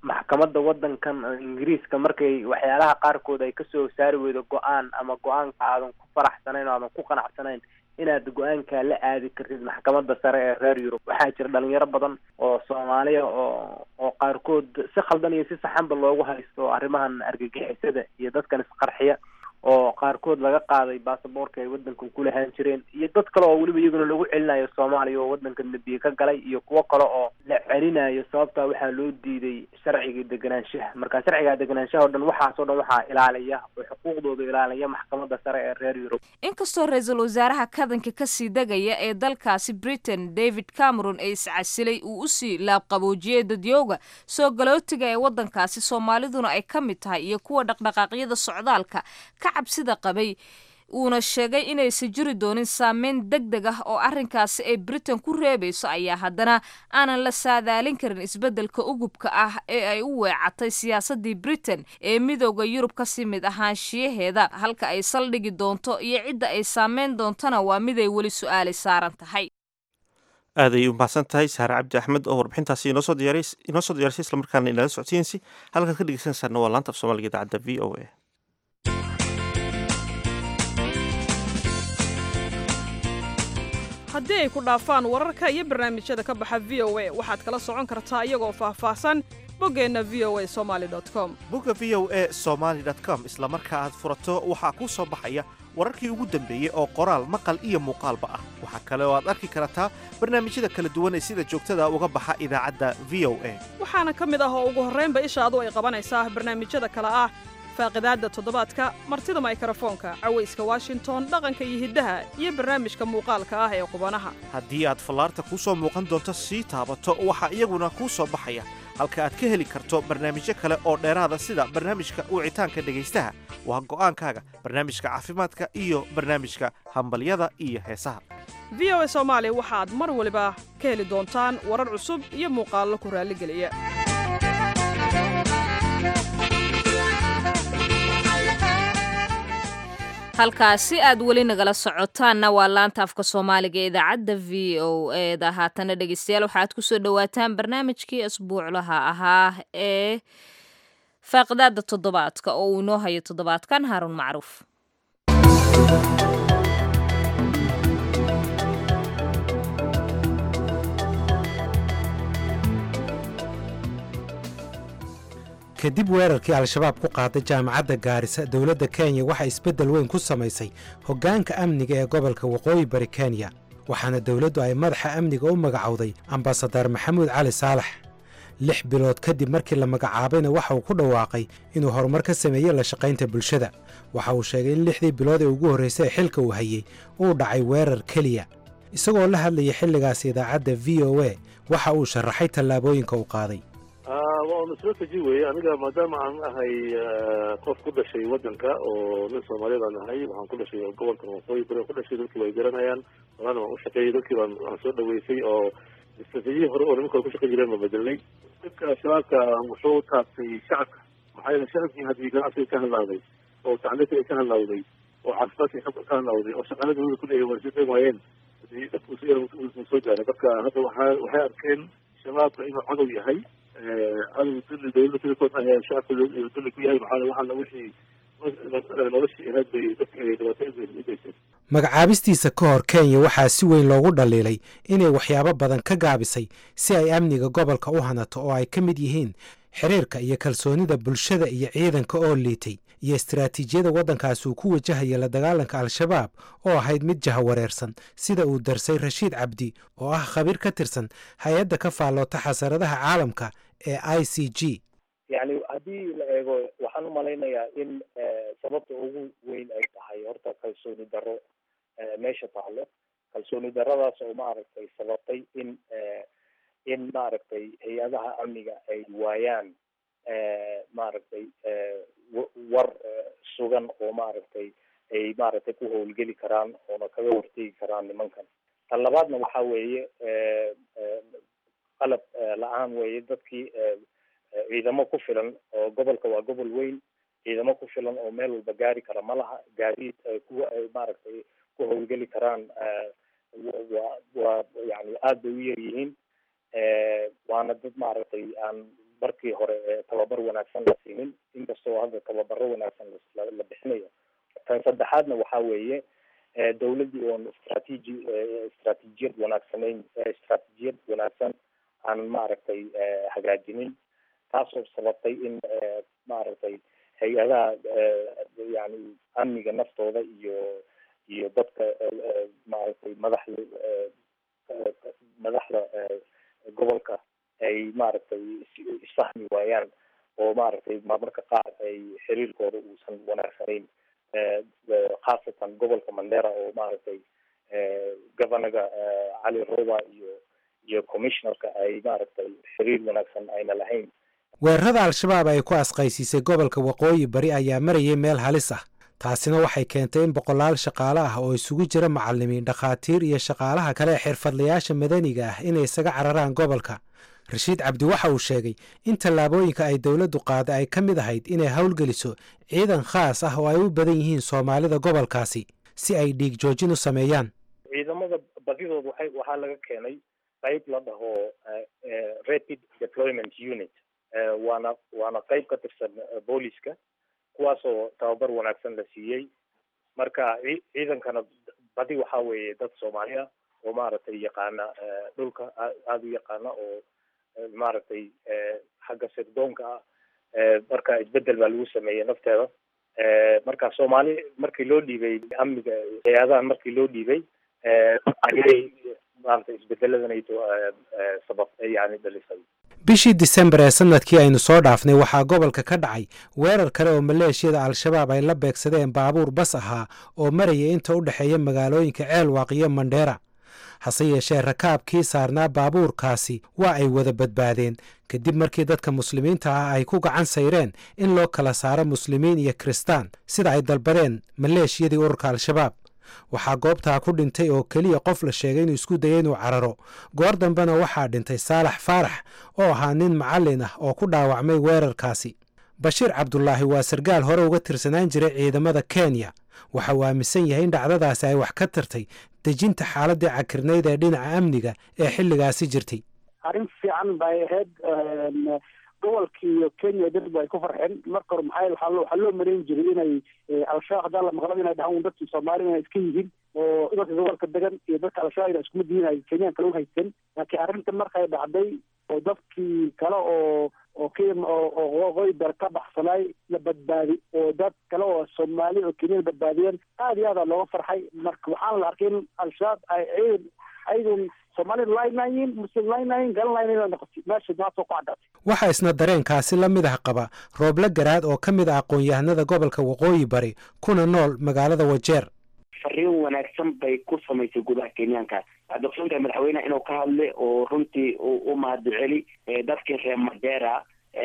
maxkamadda waddankan ingiriiska markay waxyaalaha qaarkood ay kasoo saari weydo go-aan ama go-aanka aadan ku faraxsanayn oo aadan ku qanacsanayn inaad go-aankaa la aadi kartid maxkamadda sare ee reer yurub waxaa jira dhalinyaro badan oo soomaaliya oo oo qaarkood si khaldan iyo si saxanba loogu haysto arrimahan argagixisada iyo dadkan isqarxiya oo qaarkood laga qaaday baasaboorka ay waddankan ku lahaan jireen iyo dad kale oo weliba iyaguna lagu celinayo soomaaliya oo waddankan dambiye ka galay iyo kuwo kale oo la celinayo sababtaa waxaa loo diiday sharciga deganaanshaha marka sharciga deganaanshaha o dhan waxaasoo dhan waxaa ilaaliya oo xuquuqdooda ilaaliya maxkamadda sare ee reer yurub inkastoo ra-iisul wasaaraha kadanka kasii degaya ee dalkaasi britain david cameron ee iscasilay uu usii laabqaboojiyey dadyooga soo galootiga ee waddankaasi soomaaliduna ay ka mid tahay iyo kuwa dhaqdhaqaaqyada socdaalka ka cabsida qabay uuna sheegay inaysan jiri doonin saameyn deg deg ah oo arrinkaasi ay britain ku reebayso ayaa haddana aanan la saadaalin karin isbeddelka ugubka ah ee ay u weecatay siyaasaddii britain ee midooda yurub kasii mid ahaanshiyaheeda halka ay saldhigi doonto iyo cidda ay saameyn doontona waa miday weli su-aali saaran tahay aad ayay u mahadsan tahay saare cabdi axmed oo warbixintaasi inoo soo diyaarisay islamarkaana inala socodsiinaysa halkaad ka dhegeysanaysaana waa laanta af soomaaliga idaacadda v o a haddii ay ku dhaafaan wararka iyo barnaamijyada ka baxa v o a waxaad kala socon kartaa iyagoo faahfaahsan boggeenna v o a somaali com bogga v o a somaali com isla marka aad furato waxaa kuu soo baxaya wararkii ugu dambeeyey oo qoraal maqal iyo muuqaalba ah waxaa kale oo aad arki kartaa barnaamijyada kala duwan ee sida joogtada uga baxa idaacadda v o a waxaana ka mid ah oo ugu horraynba ishaadu ay qabanaysaa barnaamijyada kale ah faaqidaadda toddobaadka martida maykrofoonka cawayska washington dhaqanka iyo hiddaha iyo barnaamijka muuqaalka ah ee qubanaha haddii aad fallaarta kuu soo muuqan doonto sii taabato waxaa iyaguna kuu soo baxaya halka aad ka heli karto barnaamijyo kale oo dheeraada sida barnaamijka wicitaanka dhegaystaha waa go'aankaaga barnaamijka caafimaadka iyo barnaamijka hambalyada iyo heesaha v o a soomaali waxaad mar waliba ka heli doontaan warar cusub iyo muuqaallo ku raalligeliya halkaasi aad weli nagala socotaanna waa laanta afka soomaaliga ee idaacadda v o eda haatana dhegeystayaal waxaad kusoo dhowaataan barnaamijkii asbuuclaha ahaa ee faaqidaada toddobaadka oo uu inoo hayo toddobaadkan haaruun macruuf kadib weerarkii al-shabaab ku qaaday jaamacadda gaarisa dowladda kenya waxaa isbeddel weyn ku samaysay hoggaanka amniga ee gobolka waqooyi bari kenya waxaana dowladdu ay madaxa amniga u magacowday ambasadar maxamuud cali saalax lix bilood kadib markii la magacaabayna waxa uu ku dhawaaqay inuu horumar ka sameeyey la shaqaynta bulshada waxa uu sheegay in lixdii bilood ee ugu horraysay ee xilka uu hayey uu dhacay weerar keliya isagoo la hadlayay xilligaas idaacadda v o a waxa uu sharaxay tallaabooyinka uu qaaday waa masrateji weeye aniga maadaama aan ahay qof ku dhashay waddanka oo nin soomaaliyeed aan ahay waxaan ku dhashay gobolkan waqooyi bari ku dhashay dadkii way garanayaan waana waan u shaqeeyey dadkii baan aan soo dhaweysay oo istraatiijiyii hore oo nimanka ku shaqeyn jireen baan bedelnay dadka shabaabka wuxuu taabtay shacabka maxaa yeele shacabkii haddii ganacsiga ka hadlaaday oo tacliinta ay ka hadlaawday oo caafimaadka ka hadlaawday oo shaqaalada dowlada ku leeyahay waa shaqeyn waayeen hadii dadku si yar soo gaaray marka hadda waxaa waxay arkeen shabaabka inuu cadow yahay cadow dulli dowladda tilikood ah shacabka dulli ku yahay maxaa waxaana wixii noloshii ahayd bay dadka ay dhibaatooyin u geysteen magacaabistiisa ka hor kenya waxaa si weyn loogu dhaliilay inay waxyaabo badan ka gaabisay si ay amniga gobolka u hanato oo ay ka mid yihiin xiriirka iyo kalsoonida bulshada iyo ciidanka oo liitay iyo istaraatiijiyada waddankaasi uu ku wajahaya la dagaalanka al-shabaab oo ahayd mid jahawareersan sida uu darsay rashiid cabdi oo ah khabiir ka tirsan hay-adda ka faalloota xasaradaha caalamka ee i c g yacni haddii la eego waxaan u malaynayaa in sababta ugu weyn ay tahay horta kalsooni darro meesha taalo kalsooni darradaas oo maaragtay sababtay in in maaragtay hay-adaha amniga ay waayaan maaragtay war sugan oo maaragtay ay maaragtay ku howlgeli karaan oona kaga hortegi karaan nimankan tan labaadna waxa weeye qalab la-aan weeye dadkii ciidamo ku filan oo gobolka waa gobol weyn ciidamo ku filan oo meel walba gaari kara ma laha gaadiid kuwa ay maaragtay ku howlgeli karaan waa waa yani aad bay u yar yihiin waana dad maaragtay aan markii hore tababar wanaagsan la siinin inkastoo hadda tababaro wanaagsan la bixinayo tan saddexaadna waxaa weeye dawladdii oon istraatiiji istraatiijiyad wanaagsanayn istraatiijiyad wanaagsan aan maaragtay hagaajinin taasoo sababtay in maaragtay hay-adaha yani amniga naftooda iyo iyo dadka maaragtay madaxda madaxda gobolka ay maaragtay isfahmi waayaan oo maaragtay marmarka qaar ay xiriirkooda uusan wanaagsanayn khaasatan gobolka mandera oo maaragtay governaga cali roba iyo iyo commissionerka ay maaragtay xiriir wanaagsan ayna lahayn weerarada al-shabaab ay ku asqaysiisay gobolka waqooyi bari ayaa marayay meel halis ah taasina waxay keentay in boqolaal shaqaale ah oo isugu jira macallimiin dhakhaatiir iyo shaqaalaha kale ee xirfadlayaasha madaniga ah inay isaga cararaan gobolka rashiid cabdi waxa uu sheegay in tallaabooyinka ay dowladdu qaaday ay ka mid ahayd inay howlgeliso ciidan khaas ah oo ay u badan yihiin soomaalida gobolkaasi si ay dhiig joojin u sameeyaan ciidamada badidood waxay waxaa laga keenay qayb la dhaho rapid deployment unit waana waana qayb ka tirsan booliska kuwaasoo tababar wanaagsan la siiyey marka ciidankana badi waxaa weeye dad soomaali ah oo maaragtay yaqaana dhulka aada u yaqaana oo maaragtay xagga sirdoonka ah marka isbedel baa lagu sameeyey nafteeda marka soomaali markii loo dhiibay amniga hay-adahan markii loo dhiibay ayay maaragtay isbedeladanayto sabab yani dhalisay bishii disembar ee sanadkii aynu soo dhaafnay waxaa gobolka ka dhacay weerar kale oo maleeshiyada al-shabaab ay la beegsadeen baabuur bas ahaa oo maraya inta u dhexeeya magaalooyinka ceelwaaq iyo mandheera hase yeeshee rakaabkii saarnaa baabuurkaasi waa ay wada badbaadeen kadib markii dadka muslimiinta ah ay ku gacan sayreen in loo kala saaro muslimiin iyo kiristaan sida ay dalbadeen maleeshiyadii ururka al-shabaab waxaa goobtaa ku dhintay oo keliya qof la sheegay inuu isku dayay inuu cararo goor dambena waxaa dhintay saalax faarax oo ahaa nin macallin ah oo ku dhaawacmay weerarkaasi bashiir cabdulaahi waa sargaal hore uga tirsanaan jiray ciidamada kenya waxa uu aaminsan yahay in dhacdadaasi ay wax ka tartay dejinta xaaladii cakirnayd ee dhinaca amniga ee xilligaasi jirtay arrin fiican bay ahayd gobolkii iyo kenya dad ay ku farxeen marka hore maxaa waxaa loo waxaa loo marayn jiray inay al-shabaab haddaan la maqlaba inay dhahaan dadkii soomaali inay iska yihiin oo dadka gobolka degan iyo dadka al-shabaab ina iskuma diin ay kenyaan kale u haysan laakiin arrinta markay dhacday oo dadkii kale oo oo k oo waqooyi bar ka baxsanay la badbaadi oo dad kale oo soomaali oo kenyana badbaadiyeen aada iyo aada looga farxay marka waxaana la arkay in al-shabaab ay ciidan ayadun soomaali laynayin muslim laynayin galanlayn noqotay meesha maasoo ku caddaatay waxaa isna dareenkaasi la mid ah qaba rooble garaad oo ka mid ah aqoon-yahanada gobolka waqooyi bari kuna nool magaalada wajeer fariin wanaagsan bay ku samaysay gudaha kenyaanka waxaad ogsoontahay madaxweyneha inuu ka hadlay oo runtii u mahadceli dadkii reer madera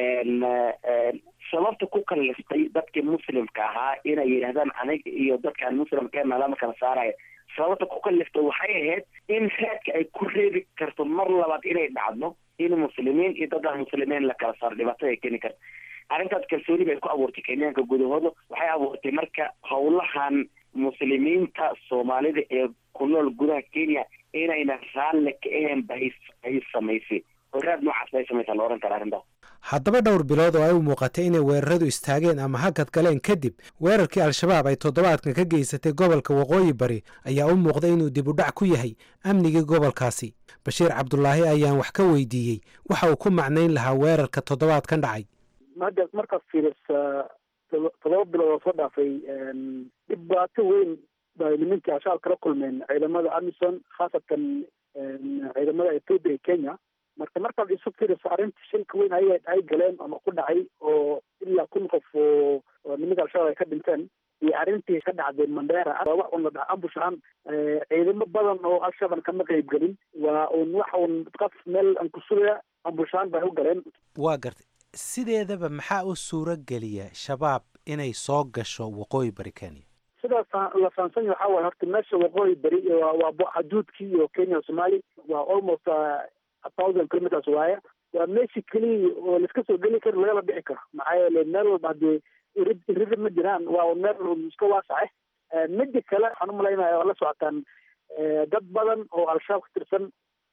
sababta ku kaliftay dadkii muslimka ahaa inay yidhahdaan aniga iyo dadkaan muslimkeena lama kala saaraya sababta ku kaliftay waxay ahayd in raadka ay ku reebi karto mar labaad inay dhacdo in muslimiin iyo dad aan muslimiin la kala saaro dhibaatada ay keeni karto arrintaas kalsooni bay ku abuurtay kenyaanka gudahooda waxay abuurtay marka howlahan muslimiinta soomaalida ee ku nool gudaha kenya inayna raalle ka ahayn bay ay samaysay horaad noocaas bay samaysaa la ohan kara arrintaas haddaba dhowr bilood oo ay u muuqatay inay weeraradu istaageen ama hakad galeen kadib weerarkii al-shabaab ay toddobaadkan ka geysatay gobolka waqooyi bari ayaa u muuqday inuu dib u dhac ku yahay amnigii gobolkaasi bashiir cabdulaahi ayaan wax ka weydiiyey waxa uu ku macnayn lahaa weerarka toddobaadkan dhacay hadda markaad fiirisa todoba bilood oo soo dhaafay dhibaato weyn bay nimankii al-shabaab kala kulmeen ciidamada amison khaasatan ciidamada ethoopia iyo kenya marka markaad isu fiiriso arrinta shilka weyn ay ay galeen ama ku dhacay oo ilaa kun qof oo nimanka al-shabaab ay ka dhinteen iyo arrintii ka dhacday mandera waa wax un la dhaha ambush ahaan ciidamo badan oo al-shabaab kama qeyb gelin waa un wax un qaf meel aan ku sugaya ambush ahaan bay u galeen waa gartay sideedaba maxaa u suuro geliya shabaab inay soo gasho waqooyi bari kenya sidaas la fahansanya waxaa waye horta meesha waqooyi beri waa waa xaduudkii iyo kenya somaali waa almost a thousand kilometers waaye waa meeshii keliya oo laiska soo geli karo lagala dhici karo maxaa yeele meel walba haddii irid irida ma jiraan waa meel iska waasace midi kale waxaan umalaynaya waa la socotaan dad badan oo al-shabaab ka tirsan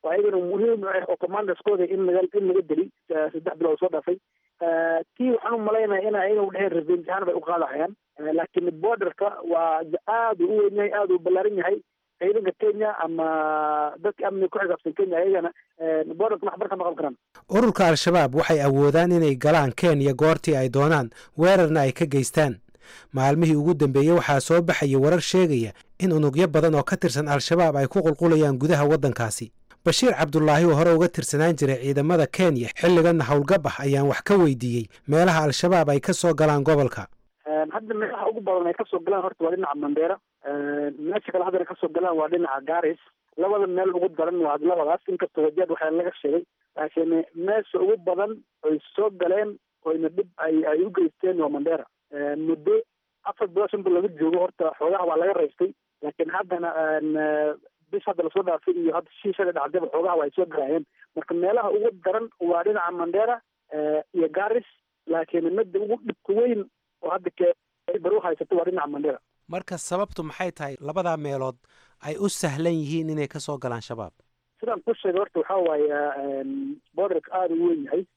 oo ayagana muhiim u ah oo commanderskooda in laga in laga deli saddex bilood soo dhaafay tii waxaan u malaynaya in ayaga udheheen revenge ahaan bay u qaadahayaan laakiin borderka waa aad u weyn yahay aad u ballaaran yahay ciidanka kenya ama dadka amniga ku xisaabsan kenya ayagana borderka waxbar ka maqan karaan ururka al-shabaab waxay awoodaan inay galaan kenya goortii ay doonaan weerarna ay ka geystaan maalmihii ugu dambeeyey waxaa soo baxaya warar sheegaya in unugyo badan oo ka tirsan al-shabaab ay ku qulqulayaan gudaha waddankaasi bashiir cabdulaahi oo hore uga tirsanaan jiray ciidamada kenya xilliganna howlgab ah ayaan wax ka weydiiyey meelaha al-shabaab ay ka soo galaan gobolka hadda meelaha ugu badan ay kasoo galaan horta waa dhinaca mandera meesha kale haddana kasoo galaan waa dhinaca garis labada meel ugu daran waa labadaas inkastoo wajaad waxaa laga sheegay laakiin meesha ugu badan oy soo galeen oyna dhib ay ay u geysteen waa mandera muddo afar bilood shan bilood laga joogo horta xoogaha waa laga raystay laakiin haddana bis hadda lasoo dhaafay iyo hadda shiishaga dhacdaba xoogaha waa ay soo galayeen marka meelaha ugu daran waa dhinaca mandera iyo garis laakiin midda ugu dhibka weyn oo hadda baru haysato waa dhinaca mandera marka sababtu maxay tahay labadaa meelood ay u sahlan yihiin inay ka soo galaan shabaab sidaan ku sheegay horta waxaa waaye borderka aada u weyn yahay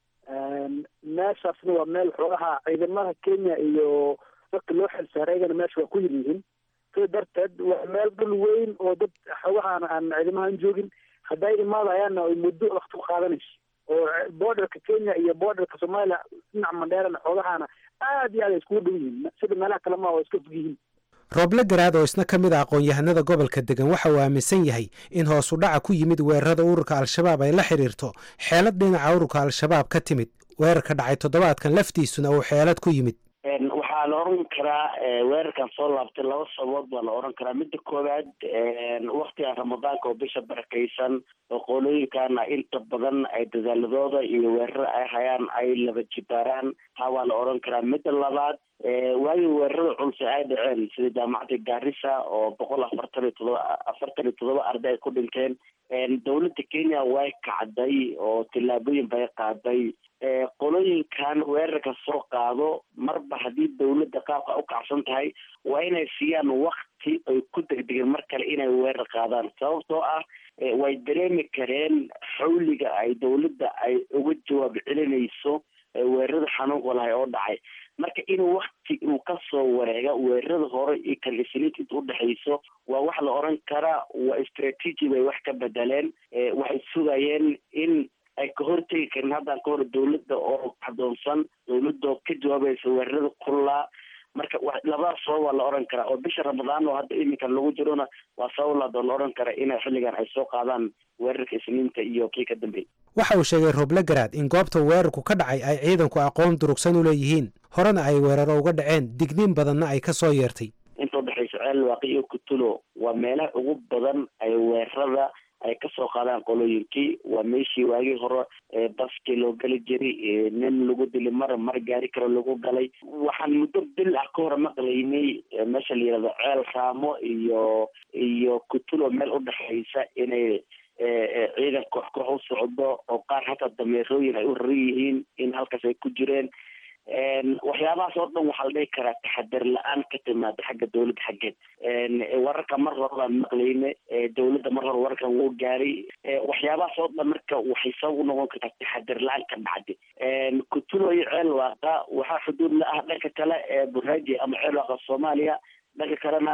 meeshaasna waa meel xoogaha ciidamada kenya iyo dadka loo xilsaaray ayagana meesha waa ku yir yihiin sida darteed waa meel dhul weyn oo dad xoogahaan aan ciidamahan joogin hadday imaadayaanna ay muddo wakti ku qaadanayso oo borderka kenya iyo borderka soomaaliya dhinaca mandheerana xoogahaana aad iyo aad ay iskugu dhow yihiin sida meelaha kale maa oo iska fog yihiin rooble garaad oo isna ka mid a aqoon-yahanada gobolka degan waxa uu aaminsan yahay in hoos u dhaca ku yimid weerarada ururka al-shabaab ay la xidhiirto xeelad dhinaca ururka al-shabaab ka timid weerarka dhacay toddobaadkan laftiisuna uu xeelad ku yimid waxaa la oran karaa weerarkan soo laabtay laba sababood baa la oran karaa midda koowaad waktigan ramadaanka oo bisha barakaysan oo qolooyinkana inta badan ay dadaaladooda iyo weerarada ay hayaan ay laba jibaaraan taa waa la oran karaa midda labaad waayo weerarada culse ay dhaceen sida jaamacadda gaarisa oo boqol afartan iyo todoba afartan iyo todoba arday ay ku dhinteen dowladda kenya way kacday oo tillaabooyin bay qaaday qolooyinkan weerarka soo qaado marba haddii dowladda qaabka u kacsan tahay waa inay siiyaan wakti ay ku degdegeen mar kale inay weerar qaadaan sababtoo ah way dareemi kareen xawliga ay dowladda ay uga jawaab celinayso weerarada xanuunka lahay oo dhacay marka in wakti uu kasoo wareega weerarada hore iyo kan isniinta inta udhexayso waa wax la oran karaa waa strategy bay wax ka bedeleen waxay sugayeen in ay ka hortegi karin haddaan ka hor dowladda oo adoonsan dowladoo ka jawaabaysa weerarada kullaa marka labadaas sabab waa la oran karaa oo bisha ramadaan oo hadda iminkan lagu jirona waa sabab laad oo la oran kara inay xilligan ay soo qaadaan weerarka isniinta iyo kii ka dambeeyay waxa uu sheegay rooble garaad in goobta weerarku ka dhacay ay ciidanku aqoon durugsan u leeyihiin horena ay weeraro uga dhaceen digniin badanna ay ka soo yeertay inta udhexaysa ceel waaqi iyo kutulo waa meelaha ugu badan ay weerarada ay kasoo qaadaan qolooyinkii waa meeshii waagii hore baskii loo geli jiray nin lagu dili mar mar gaari karo lagu galay waxaan muddo bil ah ka hore maqlaynay meesha la yihahdo ceel raamo iyo iyo kutulo meel udhexaysa inay ciidan koox koox u socdo oo qaar hataa dameerooyin ay u raran yihiin in halkaas ay ku jireen waxyaabahaas oo dhan waxaa la dhihi karaa taxadar la-aan ka timaada xagga dowladda xaggeed wararka mar hore baan maqlayne dowladda mar hore wararkan wuu gaaray waxyaabahaas oo dhan marka waxay sabab u noqon kartaa taxadar la-aan ka dhacday kutulo iyo ceel waaqa waxaa xuduud la ah dhanka kale ee buraaji ama ceel waaqa soomaaliya dhanka kalena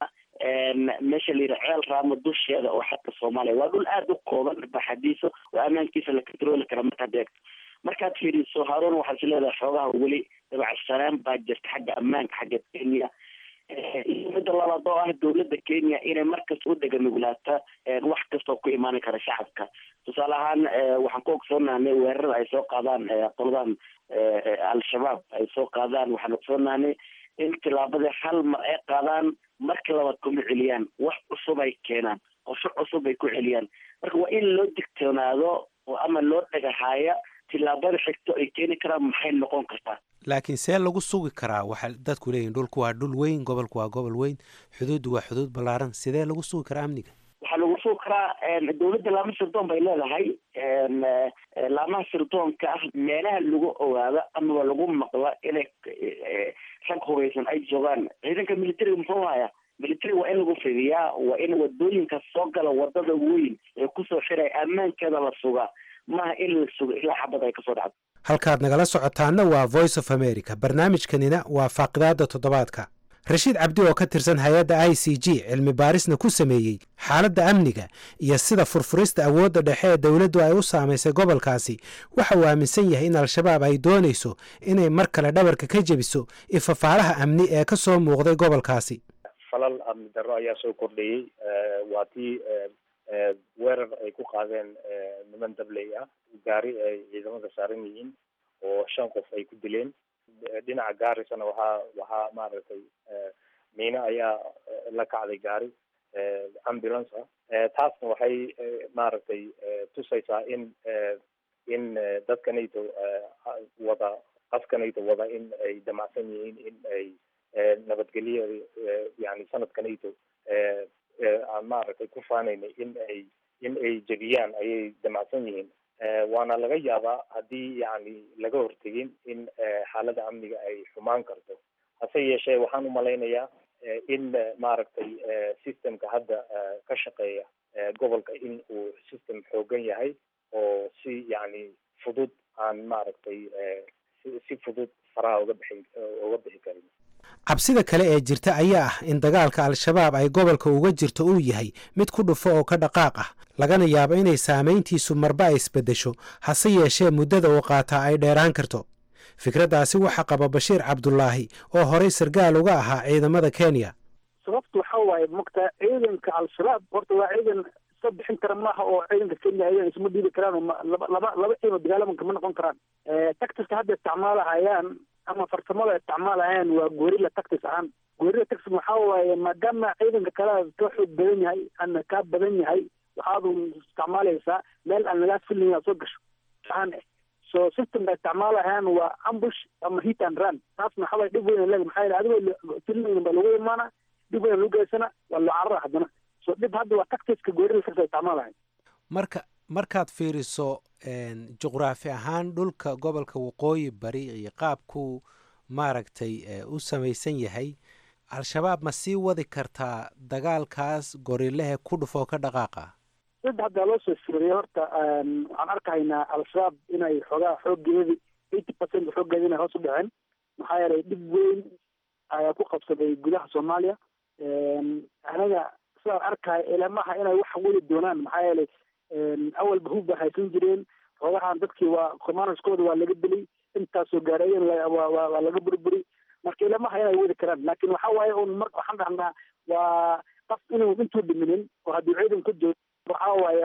meesha la yidhaha ceel raamo dusheeda oo xagga soomaaliya waa dhul aada u kooban baxadiisa oo ammaankiisa la controli kara markaad eegto markaad fiiriso haarun waxaad is leedahay xoogaha weli dabacsanaan baa jirta xagga ammaanka xagga kenya iyo midda labaad oo ah dowladda kenya inay markasta u deganuglaata wax kastoo ku imaan kara shacabka tusaale ahaan waxaan ku ogsoonahnay weerarada ay soo qaadaan qoladan al-shabaab ay soo qaadaan waxaan ogsoonahnay in tilaabadii hal mar ay qaadaan marka labaad kuma celiyaan wax cusub ay keenaan qorsho cusub ay ku celiyaan marka waa in loo digtoonaado oo ama loo dhagahaaya tilaabada xigto ay keeni karaan maxay noqon kartaa laakiin see lagu sugi karaa waxa dadku leeyihin dhulku waa dhul weyn gobolku waa gobol weyn xuduuddu waa xuduud ballaaran sidee lagu sugi karaa amniga waxaa lagu sugi karaa dowladda laama sirdoon bay leedahay laamaha sirdoonka ah meelaha lagu ogaado amaba lagu maqlo inay rag hubeysan ay joogaan ciidanka militariga muxuu hayaa military waa in lagu fidiyaa waa in wadooyinka soo gala wadada weyn ee kusoo xiray ammaankeeda la sugaa maaha in la sugo ilaa xabad ay kasoo dhacdo halkaad nagala socotaanna waa voice of america barnaamijkanina waa faaqidaada toddobaadka rashiid cabdi oo ka tirsan hay-adda i c g cilmi baarisna ku sameeyey xaaladda amniga iyo sida furfurista awoodda dhexe ee dowladdu ay u saamaysay gobolkaasi waxa uu aaminsan yahay in al-shabaab ay doonayso inay mar kale dhabarka ka jebiso ifafaalaha amni ee ka soo muuqday gobolkaasi falal amni darro ayaa soo kordhayey waa tii weerar ay ku qaadeen niman dabley ah gaari ay ciidamada saaran yihiin oo shan qof ay ku dileen dhinaca gaarisana waxaa waxaa maaragtay miino ayaa la kacday gaari ambulance ah taasna waxay maaragtay tusaysaa in in dadkanayto wada qafkanayto wada in ay damacsan yihiin in ay nabadgelyo yani sanadkanayto aan maaragtay ku faanayna in ay in ay jebiyaan ayay damacsan yihiin waana laga yaabaa haddii yani laga hortegin in xaalada amniga ay xumaan karto hase yeeshee waxaan umalaynayaa in maaragtay systemka hadda ka shaqeeya gobolka in uu system xoogan yahay oo si yani fudud aan maaragtay si fudud faraha uga bixi uga bixi karin cabsida kale ee jirta ayaa ah in dagaalka al-shabaab ay gobolka uga jirto uu yahay mid ku dhufo oo ka dhaqaaq ah lagana yaabo inay saamayntiisu marba ay isbeddesho hase yeeshee muddada uu qaataa ay dheeraan karto fikraddaasi waxaa qaba bashiir cabdulaahi oo horey sargaal uga ahaa ciidamada kenya sababtu waxa waaye mogtaa ciidanka al-shabaab horta waa ciidan iska bixin kara maaha oo ciidanka kenya ayagan isma dhiibi karaan oo laba laba laba ciidan dagaalamanka ma noqon karaan tactiska hadda isticmaalahayaan ama farsamada isticmaalahayaan waa gorilla tactis ahaan gorilla tactis waxaa waaye maadaama ciidanka kale ka xoog badan yahay ama kaa badan yahay waxaadu isticmaalaysaa meel aan lagaa filin inaad soo gasho ahaan so systemka isticmaalahayaan waa ambush ama hit and run taasna waxaa waye dhib weyn leeg maxaa yeele adigoo filin baa lagu imaana dhib weyn lagu geysana waa loo carara haddana so dhib hadda waa tactiska gorilla tactis isticmaalahayan marka markaad fiiriso juqraafi ahaan dhulka gobolka waqooyi bari iyo qaabkuu maaragtay u samaysan yahay al-shabaab ma sii wadi kartaa dagaalkaas gorilehe ku dhufoo ka dhaqaaqa sida haddaa loo soo fiiriyay horta waxaan arkahaynaa al-shabaab inay xoogaa xoogeedi eighty percent xoogeeda inay hoos u dhaceen maxaa yeelay dhib weyn ayaa ku qabsaday gudaha soomaaliya anaga sidaan arkaya ilamaha inay wax weli doonaan maxaa yeelay awalba hub ba haysan jireen xoogahan dadkii waa commanderskooda waa laga dilay intaasoo gaareeyen waa laga burburi marka ilamaha inay wadi karaan laakin waxa waaye un mar waxaan dhahnaa waa qof inuu intuu dhiminin oo haddii ciidan ku jiro waxa waaye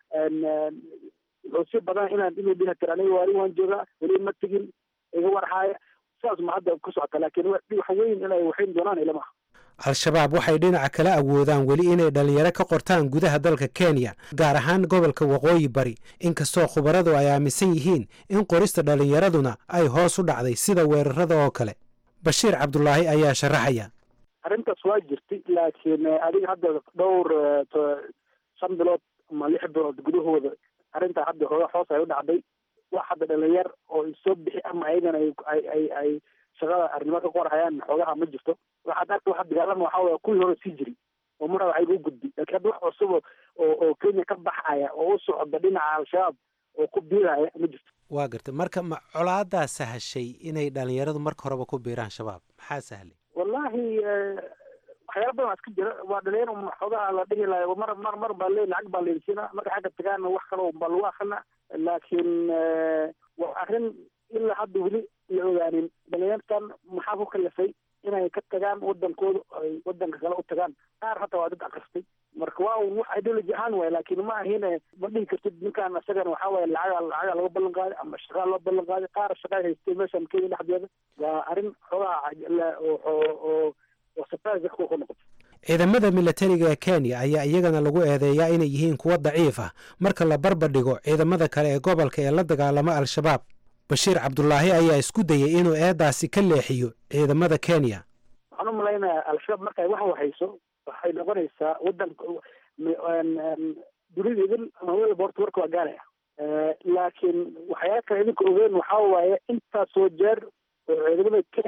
wuxuu si badan inaan inuu dhihi karo aniga waari waan joogaa weli ma tegin iga warhaaya sidaas ma hadda ku socota laakin wax weyn inay waxayn doonaan ilamaha al-shabaab waxay dhinaca kala awoodaan weli inay dhallinyaro ka qortaan gudaha dalka kenya gaar ahaan gobolka waqooyi bari inkastoo khubaradu ay aaminsan yihiin in qorista dhallinyaraduna ay hoos u dhacday sida weerarada oo kale bashiir cabdulaahi ayaa sharaxaya arrintaas waa jirtay laakiin adiga hadda dhowr shan bilood ama lix bilood gudahooda arrintaa hadda hooga hoos ay u dhacday wax hadda dhalinyar oo soo bixi ama ayagana ay ay ay shaqada arrimo ka qorhayaan xoogaha ma jirto waxaad arka waxa dagaalama waxa waya kuwii hore sii jiri oo mar waxay u gudbi laakiin hadda wax cusub oo oo kenya ka baxaya oo u socda dhinaca al-shabaab oo ku biiraya ma jirto waa gartay marka ma colaadaa sahashay inay dhalinyaradu marka horeba ku biiraan shabaab maxaa sahlay wallahi waxyaala badan iska jira waa dhalinyar xoogaha la dhihi lahay mar mar mar baa le lacag baa leysina marka xagga tagaana wax kale baa lagu akrina laakiin waa arrin ilaa hadda weli la ogaanin dhalinyartan maxaa ku kalifay inay ka tagaan wadankooda ay wadanka kale u tagaan qaar hataa waa dad akristay marka waa un wax ideology ahaan waay laakiin ma ahine ma dhihi kartid ninkaan isagana waxaa waaye lacaga lacaga laga ballan qaaday ama shaqaa loo ballan qaaday qaar shaqaa haystay meeshan kenya dhexdeeda waa arrin xoogaha oo oo oo surprise dadku ku noqotay ciidamada milatariga ee kenya ayaa iyagana lagu eedeeyaa inay yihiin kuwo daciif ah marka la barbar dhigo ciidamada kale ee gobolka ee la dagaalama al-shabaab bashiir cabdulaahi ayaa isku dayay inuu eedaasi ka leexiyo ciidamada kenya waxaan u malaynayaa al-shabaab markay wax wahayso waxay noqonaysaa wadanka dunida idin ama welba horta warka waa gaalaya laakiin waxyaala kale idinka ogeen waxaa waaye intaasoo jeer oo ciidamada kenya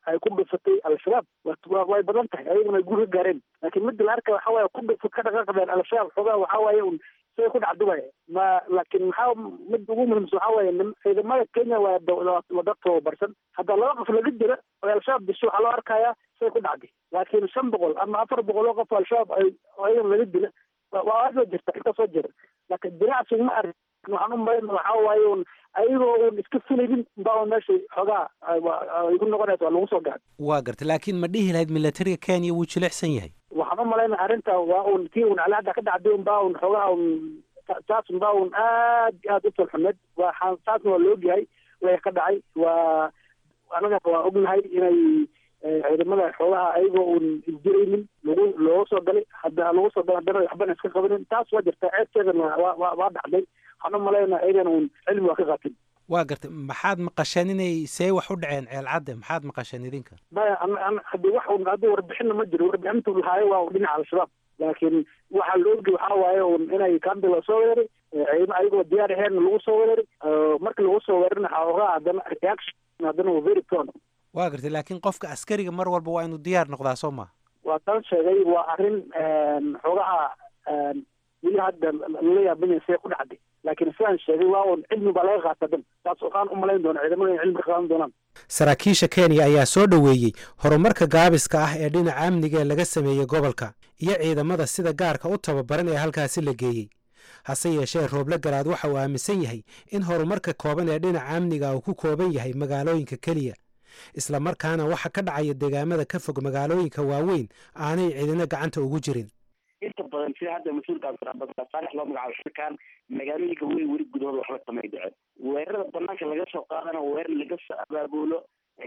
ay ku dhufatay al-shabaab way badan tahay ayaguna ay guur ka gaareen laakiin midda la arkaya waxa waaye ku dhufa ka dhaqaaqdeen al-shabaab xoogaa waxa waaye un siday ku dhacdo waaye ma laakiin maxaa midda ugu muhiimsan waxa waaye ciidamada kenya waa waa dad tababarsan hadda laba qof laga dira oo al-shabaab disho waxaa loo arkayaa siday ku dhacday laakiin shan boqol ama afar boqol oo qof oo al-shabaab ay ayagan laga dila waa aad waa jirta inta soo jira laakiin dinacsi ma arag waxaan u malayna waxaa waaye un ayagoo un iska filaynin baa meesha xoogaa igu noqonaysa waa lagu soo gaad waa gartay laakiin ma dhihi lahayd militariga kenya wuu jilicsan yahay waxaan u malayna arrinta waa un tii un calaada ka dhacday un baa un xoogaa un taas un baa un aad aad u falxumeed waa taasna waa la ogyahay way ka dhacay waa anaga waa ognahay inay ciidamada xoogaha ayagoo un isdiraynin lagu looga soo galay hadda lagu soo galay haddana waxbana iska qabanin taas waa jirta ceebteedana waa waa waa dhacday waxaan u malayna ayagana un cilmi waa ka qaatin waa gartay maxaad maqasheen inay see wax u dhaceen ceelcadde maxaad maqasheen idinka maya haddi wax un haddi warbixinna ma jiro warbixintu lahaayo waa dhinaca al-shabaab laakiin waxaa la ogi waxaa waaye un inay kambi la soo weeraray ciidamo ayagoo diyaar aheyn lagu soo weeraray markii lagu soo weerarina xoogaa haddana reaction haddana waa very prone waa gartay laakiin qofka askariga mar walba waa inuu diyaar noqdaa soo ma waa tan sheegay waa arrin xoogaha weli hadda lala yaabanya see ku dhacday laakiin sidaan sheegay waa un cilmi baa laga qaata dan taas waxaan u malayn doona ciidamada in cilmi ka qaadan doonaan saraakiisha kenya ayaa soo dhoweeyey horumarka gaabiska ah ee dhinaca amniga ee laga sameeyey gobolka iyo ciidamada sida gaarka u tababaran ee halkaasi la geeyey hase yeeshee rooble garaad waxa uu aaminsan yahay in horumarka kooban ee dhinaca amniga uu ku kooban yahay magaalooyinka keliya isla markaana waxa ka dhacaya deegaamada ka fog magaalooyinka waaweyn aanay cidina gacanta ugu jirin inta badan sida hadda mas-uulka abdiraxmaan loo magacaabo shirkan magaalooyinka wey weli gudahooda waxba kamay dhicin weerarada banaanka laga soo qaadana weerar laga soo abaabulo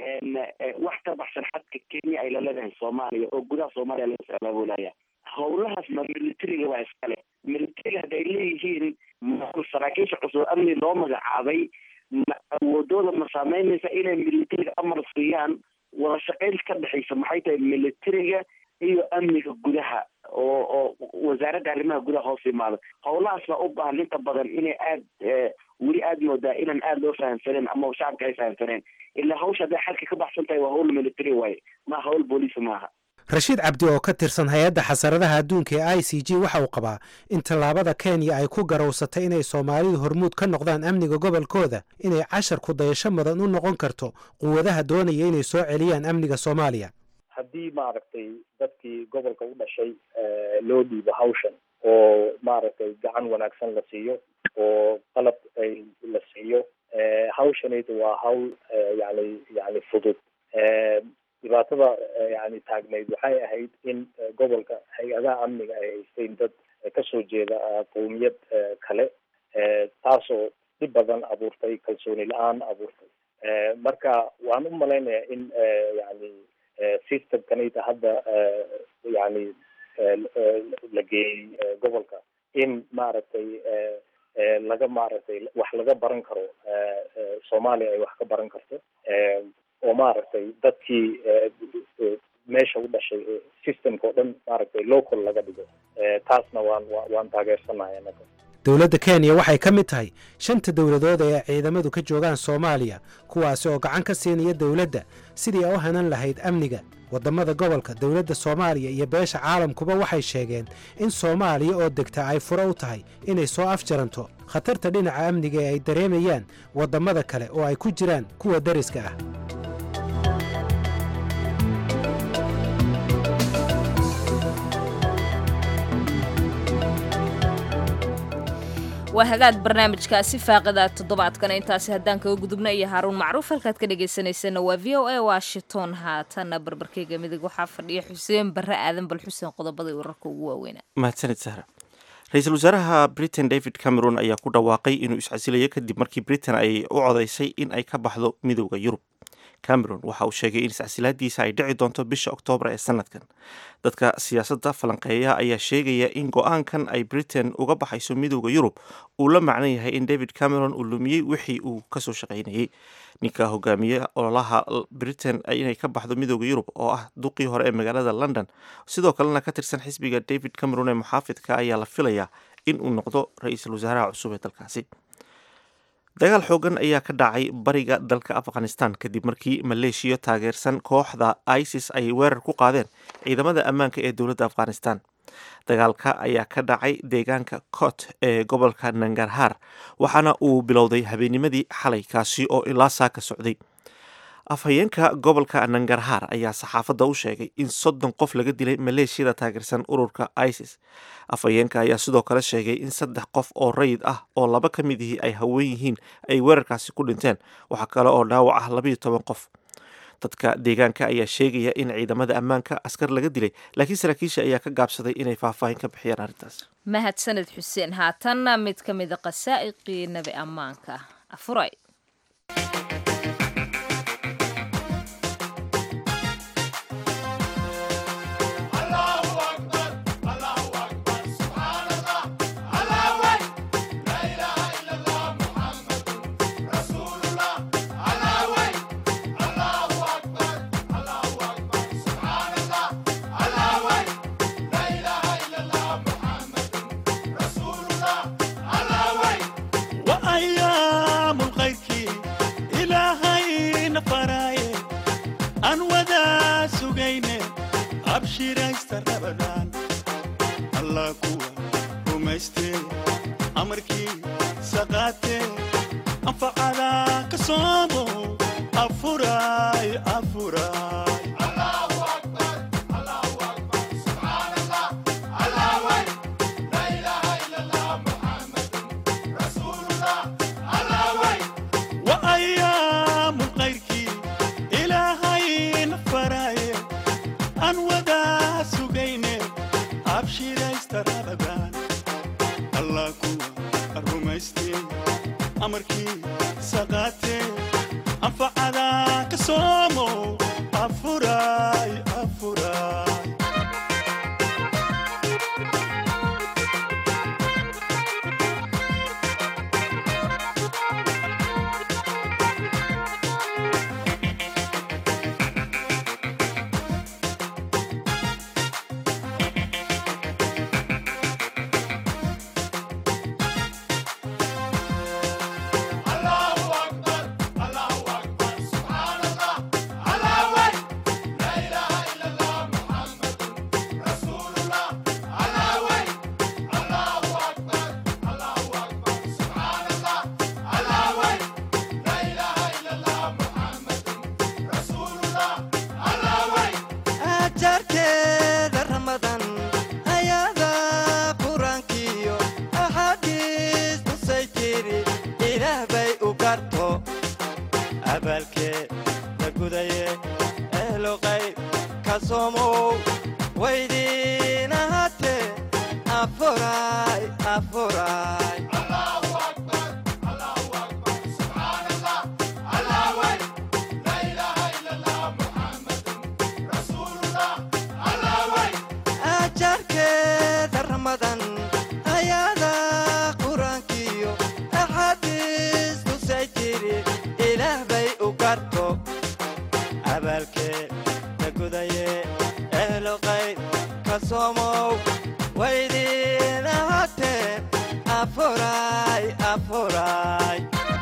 wax ka baxsan xadka kenya ay la leedahay soomaaliya oo gudaha soomaaliya laga soo abaabulaya howlahaas ma militariga waa iskale militariga hadda ay leeyihiin saraakiisha cusub amni loo magacaabay ma awoodooda ma saameynaysa inay militariga amar siiyaan wada shaqayn ka dhexaysa maxay tahay militariga iyo amniga gudaha oo oo wasaaradda arrimaha gudaha hoos imaada howlahaas baa u baahan inta badan inay aad weli aad moodaa inaan aada loo fahamsaneen ama shacabka ay fahamsaneen ilaa hawsha hadday xalka ka baxsan tahay waa hawl military waaye ma hawl booliis maaha rashiid cabdi oo ka tirsan hay-adda xasaradaha adduunka ee i c g waxa uu qabaa in tallaabada kenya ay ku garowsatay inay soomaalidu hormuud ka noqdaan amniga gobolkooda inay cashar ku dayasho mudan u noqon karto quwadaha doonaya inay soo celiyaan amniga soomaaliya haddii maaragtay dadkii gobolka u dhashay loo dhiibo hawshan oo maaragtay gacan wanaagsan la siiyo oo qalab ay la siiyo hawshanaydu waa hawl yani yani fudud dhibaatada yani taagnayd waxay ahayd in gobolka hay-adaha amniga ay haysteen dad kasoo jeeda qowmiyad kale taasoo dhib badan abuurtay kalsooni la-aan abuurtay marka waan u malaynayaa in yani systemkanayda hadda yani la geeyey gobolka in maaragtay laga maaragtay wax laga baran karo soomaaliya ay wax ka baran karto oo maaragtay dadkii meesha u dhashay systemka oo dhan maaragtay local laga dhigo taasna waan waan taageersanahay anaga dowladda kenya waxay ka mid tahay shanta dowladood ee ciidamadu ka joogaan soomaaliya kuwaasi oo gacan ka siinaya dowladda sidii ay u hanan lahayd amniga waddamada gobolka dowladda soomaaliya iyo beesha caalamkuba waxay sheegeen in soomaaliya oo degta ay furo u tahay inay soo afjaranto khatarta dhinaca amniga ee ay dareemayaan waddamada kale oo ay ku jiraan kuwa dariska ah waa hagaag barnaamijkaasi faaqida toddobaadkana intaasi haddaan kaga gudubna iyo haaruun macruuf halkaad ka dhagaysanaysana waa v o a washington haatana barbarkeyga midig waxaa fadhiya xuseen barre aadan bal xuseen qodobada wararka ugu waaweynaa mahadsanid sahra ra-iisul wasaaraha britain david cameron ayaa ku dhawaaqay inuu iscasilayo kadib markii britain ay u codaysay in ay ka baxdo midooda yurub cameron waxa uu sheegay in iscasilaadiisa ay dhici doonto bisha oktoobar ee sanadkan dadka siyaasadda falanqeeya ayaa sheegaya in go-aankan ay britain uga baxayso midooda yurub uu la macno yahay in david cameron uu lumiyey wixii uu kasoo shaqaynayey ninka hogaamiye ololaha britain inay ka baxdo midooda yurub oo ah duqii hore ee magaalada london sidoo kalena ka tirsan xisbiga david cameron ee muxaafidka ayaa la filayaa in uu noqdo ra-iisul wasaaraha cusub ee dalkaasi dagaal xoogan ayaa ka dhacay bariga dalka afghanistan kadib markii maleeshiya taageersan kooxda isis ay weerar ku qaadeen ciidamada ammaanka ee dowladda afghanistan dagaalka ayaa ka dhacay deegaanka cot ee gobolka nangarhar waxaana uu bilowday habeennimadii xalay kaasi oo ilaa saa ka socday afhayeenka gobolka nangarhar ayaa saxaafadda u sheegay in soddon qof laga dilay maleeshiyada taageersan ururka isis afhayeenka ayaa sidoo kale sheegay in saddex qof oo rayid ah oo laba ka mid ihii ay haween yihiin ay weerarkaasi ku dhinteen waxaa kale oo dhaawac ah labayo toban qof dadka deegaanka ayaa sheegaya in ciidamada ammaanka askar laga dilay laakiin saraakiisha ayaa ka gaabsaday inay faahfaahin ka bixiyaan arrintaas mahadsaned xuseen haatanna mid ka mida qasaa'iqii nabi ammaanka afuray وأيام الخير إلهي نفراي أن وذا سجينة أبشر استربدان الله قوة ومستي أمركي سقاتي أنفعل كصومو أفراي أفراي وأيام الخير إلهي نفراي أن وذا سجينة أبشر استربدان الله قوة الرمستي أمركي سقاتي أنفعل كصومو أفراي أفراي ajarkeeda ramadan ayada qur-aankiyo axaadiis tusay tiri ilaah bay u garto abaalkee la gudaye ehlo qayb ka soomow waydiin ahaatee afuray afuray ajarkeeda ramadan ayada qur-aankiyo axaadiis tusay tiri ilaah bay u garto abaalkee la gudaye ehlo qayb ka soomow waydiin ahaatee afuray afuray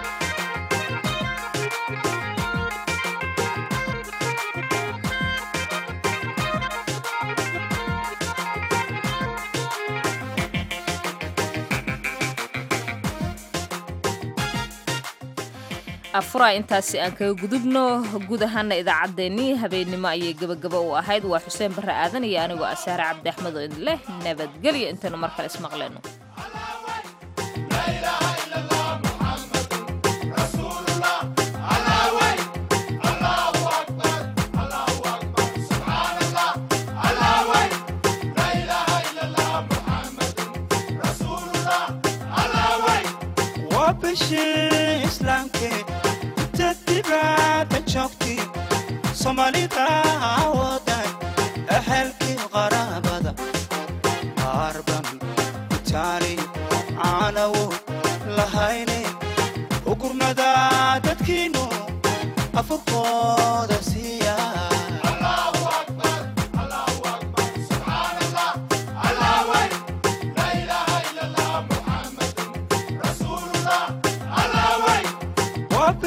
afura intaasi aan kaga gudubno guud ahaana idaacaddeenii habeennimo ayay gebagaba u ahayd waa xuseen barre aadan iyo anigoo asaare cabdi axmed oo idin leh nabadgelyo intaynu mar kale ismaqleenno وبشي إسلامك تتبع بجوكتي soomaalida wadan ehelkii qaraabada qaarban itaali caanawo lahayne ugurmada dadkiinu afurkooda siiya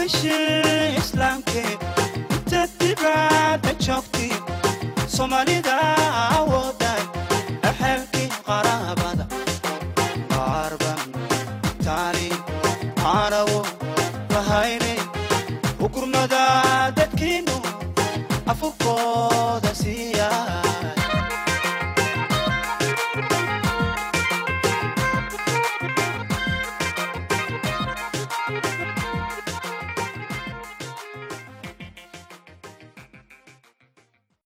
bashir islaamke inta dibadda joogti soomaalida